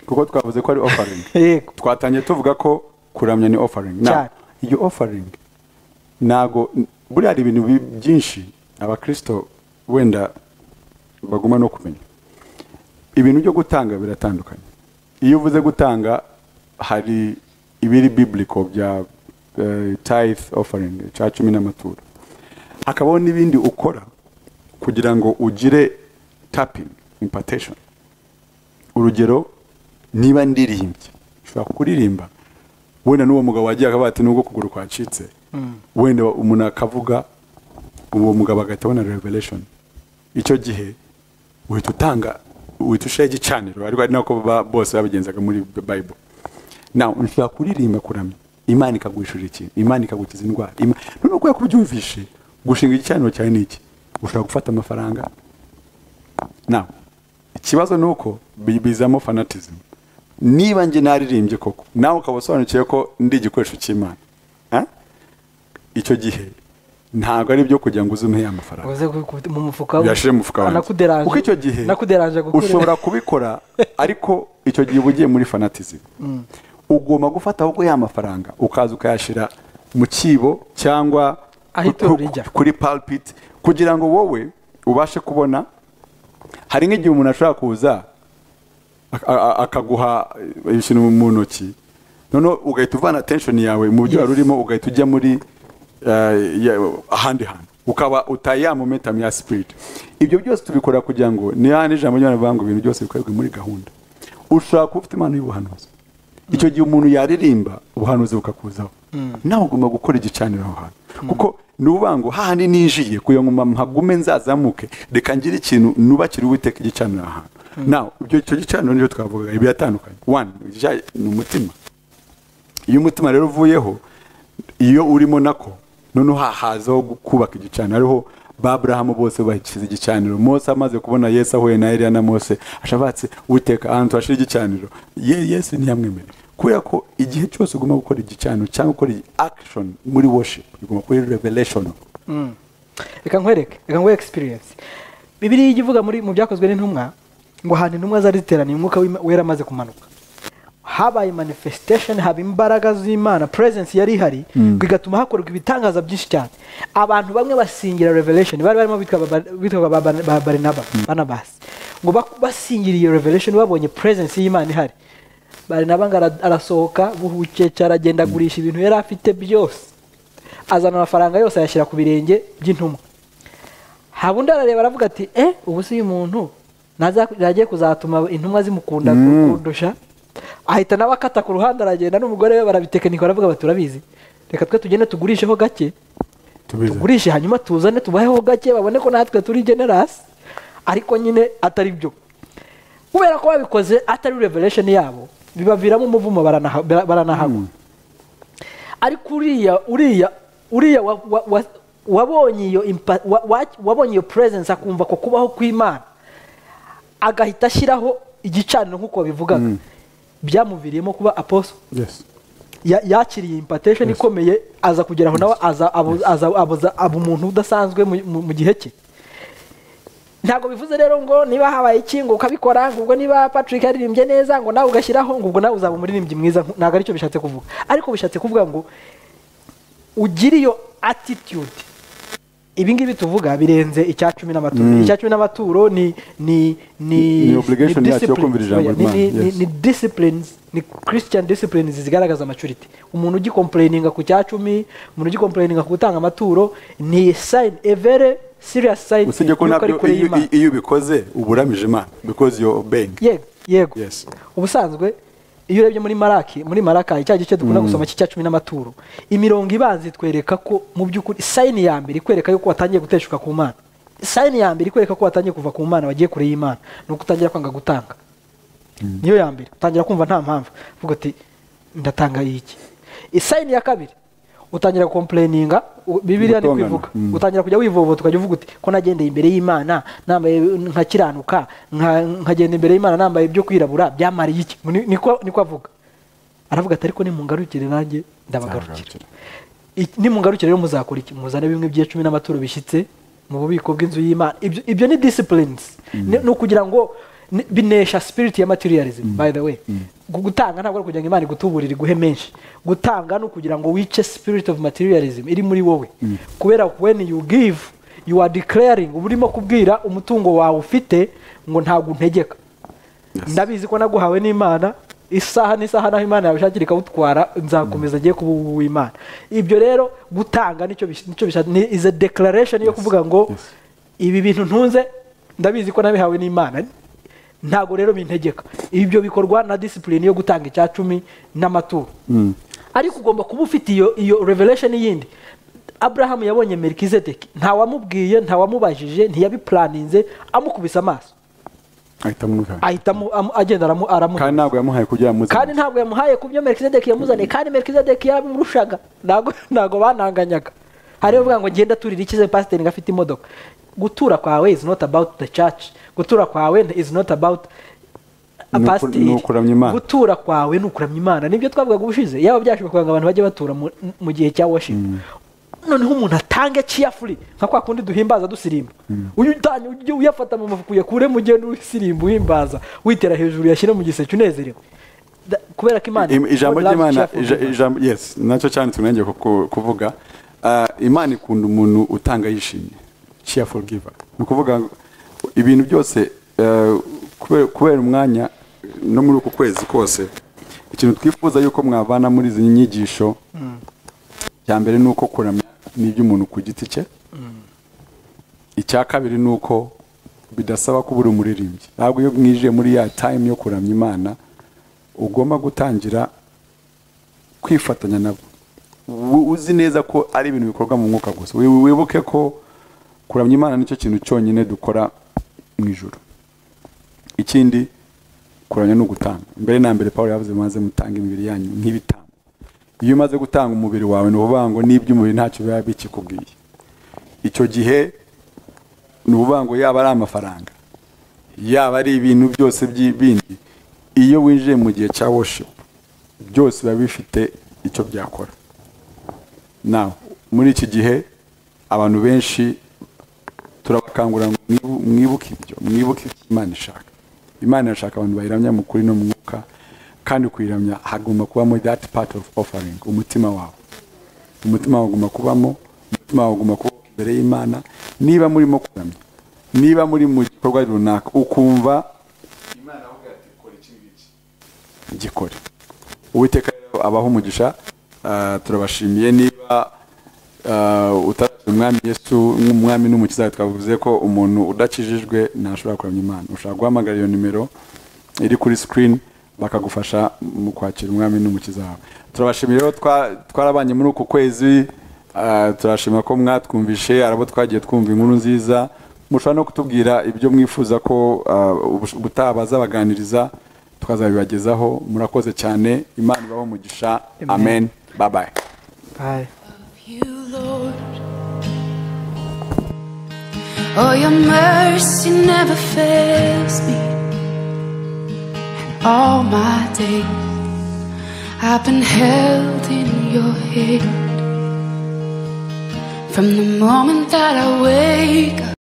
kuko twavuze ko ari offering yego twatangiye tuvuga ko kuramya ni offering na Cyane. iyo offering ntago buriya hari ibintu bi- byinshi abakristo wenda baguma no kumenya ibintu byo gutanga biratandukanye iyo uvuze gutanga hari ibiri biblical bya eh, tithe offering cya cumi n'amaturo hakabaho n'ibindi ukora kugira ngo ugire tapping impartation urugero niba ndiririmbye ushobora kuririmba wenda n'uwo mugabo wagiye akavuga ati nubwo ukuguru kwacitse wenda umuntu akavuga uwo mugabo agahita abona revelation icyo gihe uhita utanga uhita ushyiraho igicaniro ariko ari nako ba- bose babigenzaga muri bible nawe ushobora kuririmba kuramya imana ikaguhishurira ikintu imana ikagukiza indwara Ima- none kubera ko ubyumvishe gushinga igicaniro cyawe ni iki ushobora gufata amafaranga nawe ikibazo ni uko bi- bizamo fanatizimu niba njye naririmbye koko nawe ukaba usobanukiwe ko ndi igikoresho cy'imana Eh? icyo gihe ntabwo ari ibyo kugira ngo uze umuhe amafaranga uze ku- ku- mu mufuka yashyire mu fuka nakuderanje kuko icyo gihe nakuderanje gukure. ushobora kubikora ariko icyo gihe uba ugiye muri fanatizimu ugomba gufata ahubwo ya mafaranga ukaza ukayashyira mu cyibo cyangwa Aho ku- itorero ku- rijya. kuri palpit kugira ngo wowe ubashe kubona hari nk'igihe umuntu ashobora kuza ak- a- a- akaguha ibintu mu ntoki noneho ugahita uvana tension yawe mu byo Yes. wari urimo urimo ugahita ujya muri eh, ya- ahandi hantu ukaba utaye ya momentum ya spirit ibyo byose tubikora kugira ngo ni hano ijambo ry'Imana rivuga ngo ibintu byose bikorerwe muri gahunda ushobora kuba ufite impano y'ubuhanuzi icyo gihe umuntu yaririmba ubuhanuzi bukakuzaho nawe ugomba gukora igicaniro aho hantu kuko ni ukuvuga ngo hahandi ninjiye kugira ngo mpagume nzazamuke reka ngire ikintu nubakire uwiteka igicaniro aha hantu nawe ibyo- icyo gicaniro nicyo twavugaga biratandukanye one igicya- ni umutima iyo umutima rero uvuyeho iyo urimo nako noneho hahazaho kubaka igicaniro ariho ba Aburahamu bose bashyize igicaniro Mose amaze kubona Yesu ahuye na Eliya na Mose ashabatse uteka ahantu hashira igicaniro Ye- Yesu ntiyamwemereye kubera ko igihe cyose ugomba gukora igicaniro cyangwa gukora iyi action muri worship ugomba gukora iyi revelation Mm. reka nkwereke reka nguhe experience bibiriya ijya ivuga muri mu byakozwe n'intumwa ngo ahantu intumwa zari ziteraniye umwuka w'Ima- wera amaze kumanuka habaye manifestation haba imbaraga z'imana presence yari ihari bigatuma hakorwa ibitangaza byinshi cyane abantu bamwe basingira revelation bari barimo bitwa ba- bitwa ba- ba- ba barinaba banabasi ngo bak- basingiriye revelation babonye presence y'imana ihari barinaba ngo ara- arasohoka buhukeca aragenda agurisha ibintu yari afite byose azana amafaranga yose ayashyira ku birenge by'intumwa haba undi arareba aravuga ati eh ubu si uyu muntu naza- nagiye kuzatuma intumwa zimukunda kundusha ahita nawe akata ku ruhande aragenda n'umugore we barabitekinika baravuga bati turabizi reka twe tugende tugurisheho gake tubize tugurishe hanyuma tuzane tubaheho gake babone ko natwe turi generasi ariko nyine atari byo kubera ko babikoze atari revelation yabo bibaviramo umuvumo baranaha- bara- baranahagwa ariko uriya uriya uriya wa- wa- wa- wabonye iyo impa- wa- wa- wabonye iyo presence akumva ko kubaho kw'imana agahita ashyiraho igicaniro nk'uko babivugaga byamuviriyemo kuba apostle yes ya- yakiriye impartation Yes. ikomeye aza kugera aho nawe aza abu- aza- abuza- aba umuntu udasanzwe mu- mu mu gihe cye ntabwo bivuze rero ngo niba habaye iki ngo ukabikora ngo ubwo niba patrick yaririmbye neza ngo nawe ugashyiraho ngo ubwo nawe uzaba umuririmbyi mwiza nku- ntabwo aricyo bishatse kuvuga ariko bishatse kuvuga ngo ugire iyo attitude ibi ngibi tuvuga birenze icya cumi n'amaturo icya cumi n'amaturo ni ni ni Ni obligation yacu yo disciplines. kumvira ijambo Oya, ni- ry'Imana, ni- ni- yes. ni disciplines ni christian disciplines zigaragaza maturity umuntu ugikomplayininga ku cya cumi umuntu ugikomplayininga ku gutanga amaturo ni sign a very serious sign usibye ko y'uko ari nabyo kure iyo- y'Imana. iyo ubikoze uba uramije imana because you obeying yego yego Yes. ubusanzwe iyo urebye muri maraki muri maraka icya gice dukunda gusoma cy'icya cumi n'amaturo imirongo ibanza itwereka ko mu by'ukuri sayini ya mbere ikwereka yuko watangiye guteshuka ku mana sayini ya mbere ikwereka ko watangiye kuva ku mana wagiye kure y'imana ni uko utangira kwanga gutanga niyo ya mbere utangira kumva nta mpamvu uvuga uti ndatanga iki isayini ya kabiri utangira kompureyininga bibiriya ni Gutongana. kwivuga Mm. utangira kujya wivovota ukajya uvuga uti ko nagendeye imbere y'imana nambaye nkakiranuka nka- nkagenda imbere y'imana nambaye ibyo kwirabura byamariye iki Ni- niko niko avuga aravuga ati ariko nimungarukire nanjye ndabagarukira Nzabagarukira. Iki- nimungarukire rero muzakora iki muzane bimwe bya cumi n'amaturo bishyitse mu bubiko bw'inzu y'imana ibyo, ibyo ni disciplines ni ni ukugira ngo ni- binesha spirit ya materialism by the way Gu- gutanga ntabwo ari ukugira ngo imana igutuburire iguhe menshi gutanga ni ukugira ngo wice spirit of materialism iri muri wowe kubera when you give you are declaring uba urimo kubwira umutungo wawe ufite ngo ntabwo untegeka ndabizi ko naguhawe n'imana isaha n'isaha naho imana yabishakira ikawutwara nzakomeza agiye kuba uw'imana ibyo rero gutanga nicyo bis- nicyo bishaka ni is a declaration yo kuvuga ngo yes. ibi bintu ntunze ndabizi ko nabihawe n'imana ntabwo rero bintegeka ibyo bikorwa na discipline yo gutanga icya cumi n'amaturo ariko ugomba kuba ufite iyo iyo revelation yindi abrahamu yabonye merikizedeki ntawamubwiye ntawamubajije ntiyabipuraninze amukubise amaso ahita amuha ahita amu- amu- agenda aramu- aramuha kandi ntabwo yamuhaye kugira ngo kandi ntabwo yamuhaye ku byo merikizedeki yamuzaniye kandi merikizedeki yarabimurushaga ntabwo ntabwo bananganyaga hari abavuga ngo ngenda turira ikize pasiteri ngo afite imodoka gutura kwawe is not about the church gutura kwawe is not about a Ni uku- pasiteri ni ukuramya Imana. gutura kwawe ni ukuramya imana nibyo twavugaga ubushize yaba byashobokaga ngo abantu bajye batura mu- mu gihe cya worship noneho umuntu atange carefully nka kwa kundi duhimbaza dusirimba uyu utanye ujye uyafata mu mufuka uyakuremo ugende usirimba uhimbaza witera hejuru yashyire mu giseke unezerewe Da- kubera ko imana Im- ijambo God loves ry'imana cheerful ija- people. ijambo yes nacyo cyane tunenge kuvuga Ah, imana ikunda umuntu utanga yishimye cheerful giver ni ukuvuga ngo ibintu byose eh, kubera- kubera umwanya no muri uku kwezi kose ikintu twifuza yuko mwavana muri izi nyigisho cya mbere ni uko kuramya ni iby'umuntu ku giti cye icya kabiri ni uko bidasaba kuba uri umuririmbyi ntabwo iyo mwije muri ya time yo kuramya imana ugomba gutangira kwifatanya nabo Wu- uzi neza ko ari ibintu bikorwa mu mwuka gusa Wi- wibuke ko kuramya imana nicyo kintu cyonyine dukora mu ijoro ikindi kuramya ni ugutanga mbere na mbere paul yavuze maze mutanga imibiri yanyu nk'ibitambo iyo umaze gutanga umubiri wawe ni ukuvuga ngo n'iby'umubiri ntacyo biba bikikubwiye icyo gihe ni ukuvuga ngo yaba ari amafaranga yaba ari ibintu byose by'i- bindi iyo winjiye mu gihe cya worship byose biba bifite icyo byakora nawe muri iki gihe abantu benshi turabakangurira ngo mwibu- mwibuke ibyo mwibuke ibyo imana ishaka imana irashaka abantu bayiramya mu kuri no mu mwuka kandi kuyiramya hagomba kubamo that part of offering umutima wawe umutima wawe ugomba kubamo umutima wawe ugomba kuba imbere y'imana niba murimo kuramya niba muri mu gikorwa runaka ukumva imana avuga ati kora iki ngiki gikore uwiteka rero abaho umugisha ah, turabashimiye niba ah, utarashyira umwami yesu nk'umwami n'umukiza twavuze ko umuntu udakijijwe ntashobora kuramya imana ushobora guhamagara iyo nimero iri kuri sikirini bakagufasha mu kwakira umwami n'umukiza wawe turabashimiye rero twa- twarabanye muri uku kwezi ah, turashima ko mwatwumvishe arabo twagiye twumva inkuru nziza mushobora no kutubwira ibyo mwifuza ko ah, ubush- ubutaha bazabaganiriza tukazabibagezaho murakoze cyane imana ibaho umugisha Amen. amen babaye Bye. you, Lord. Oh, your mercy never fails me. And all my days I've been held in your hand. From the moment that I wake up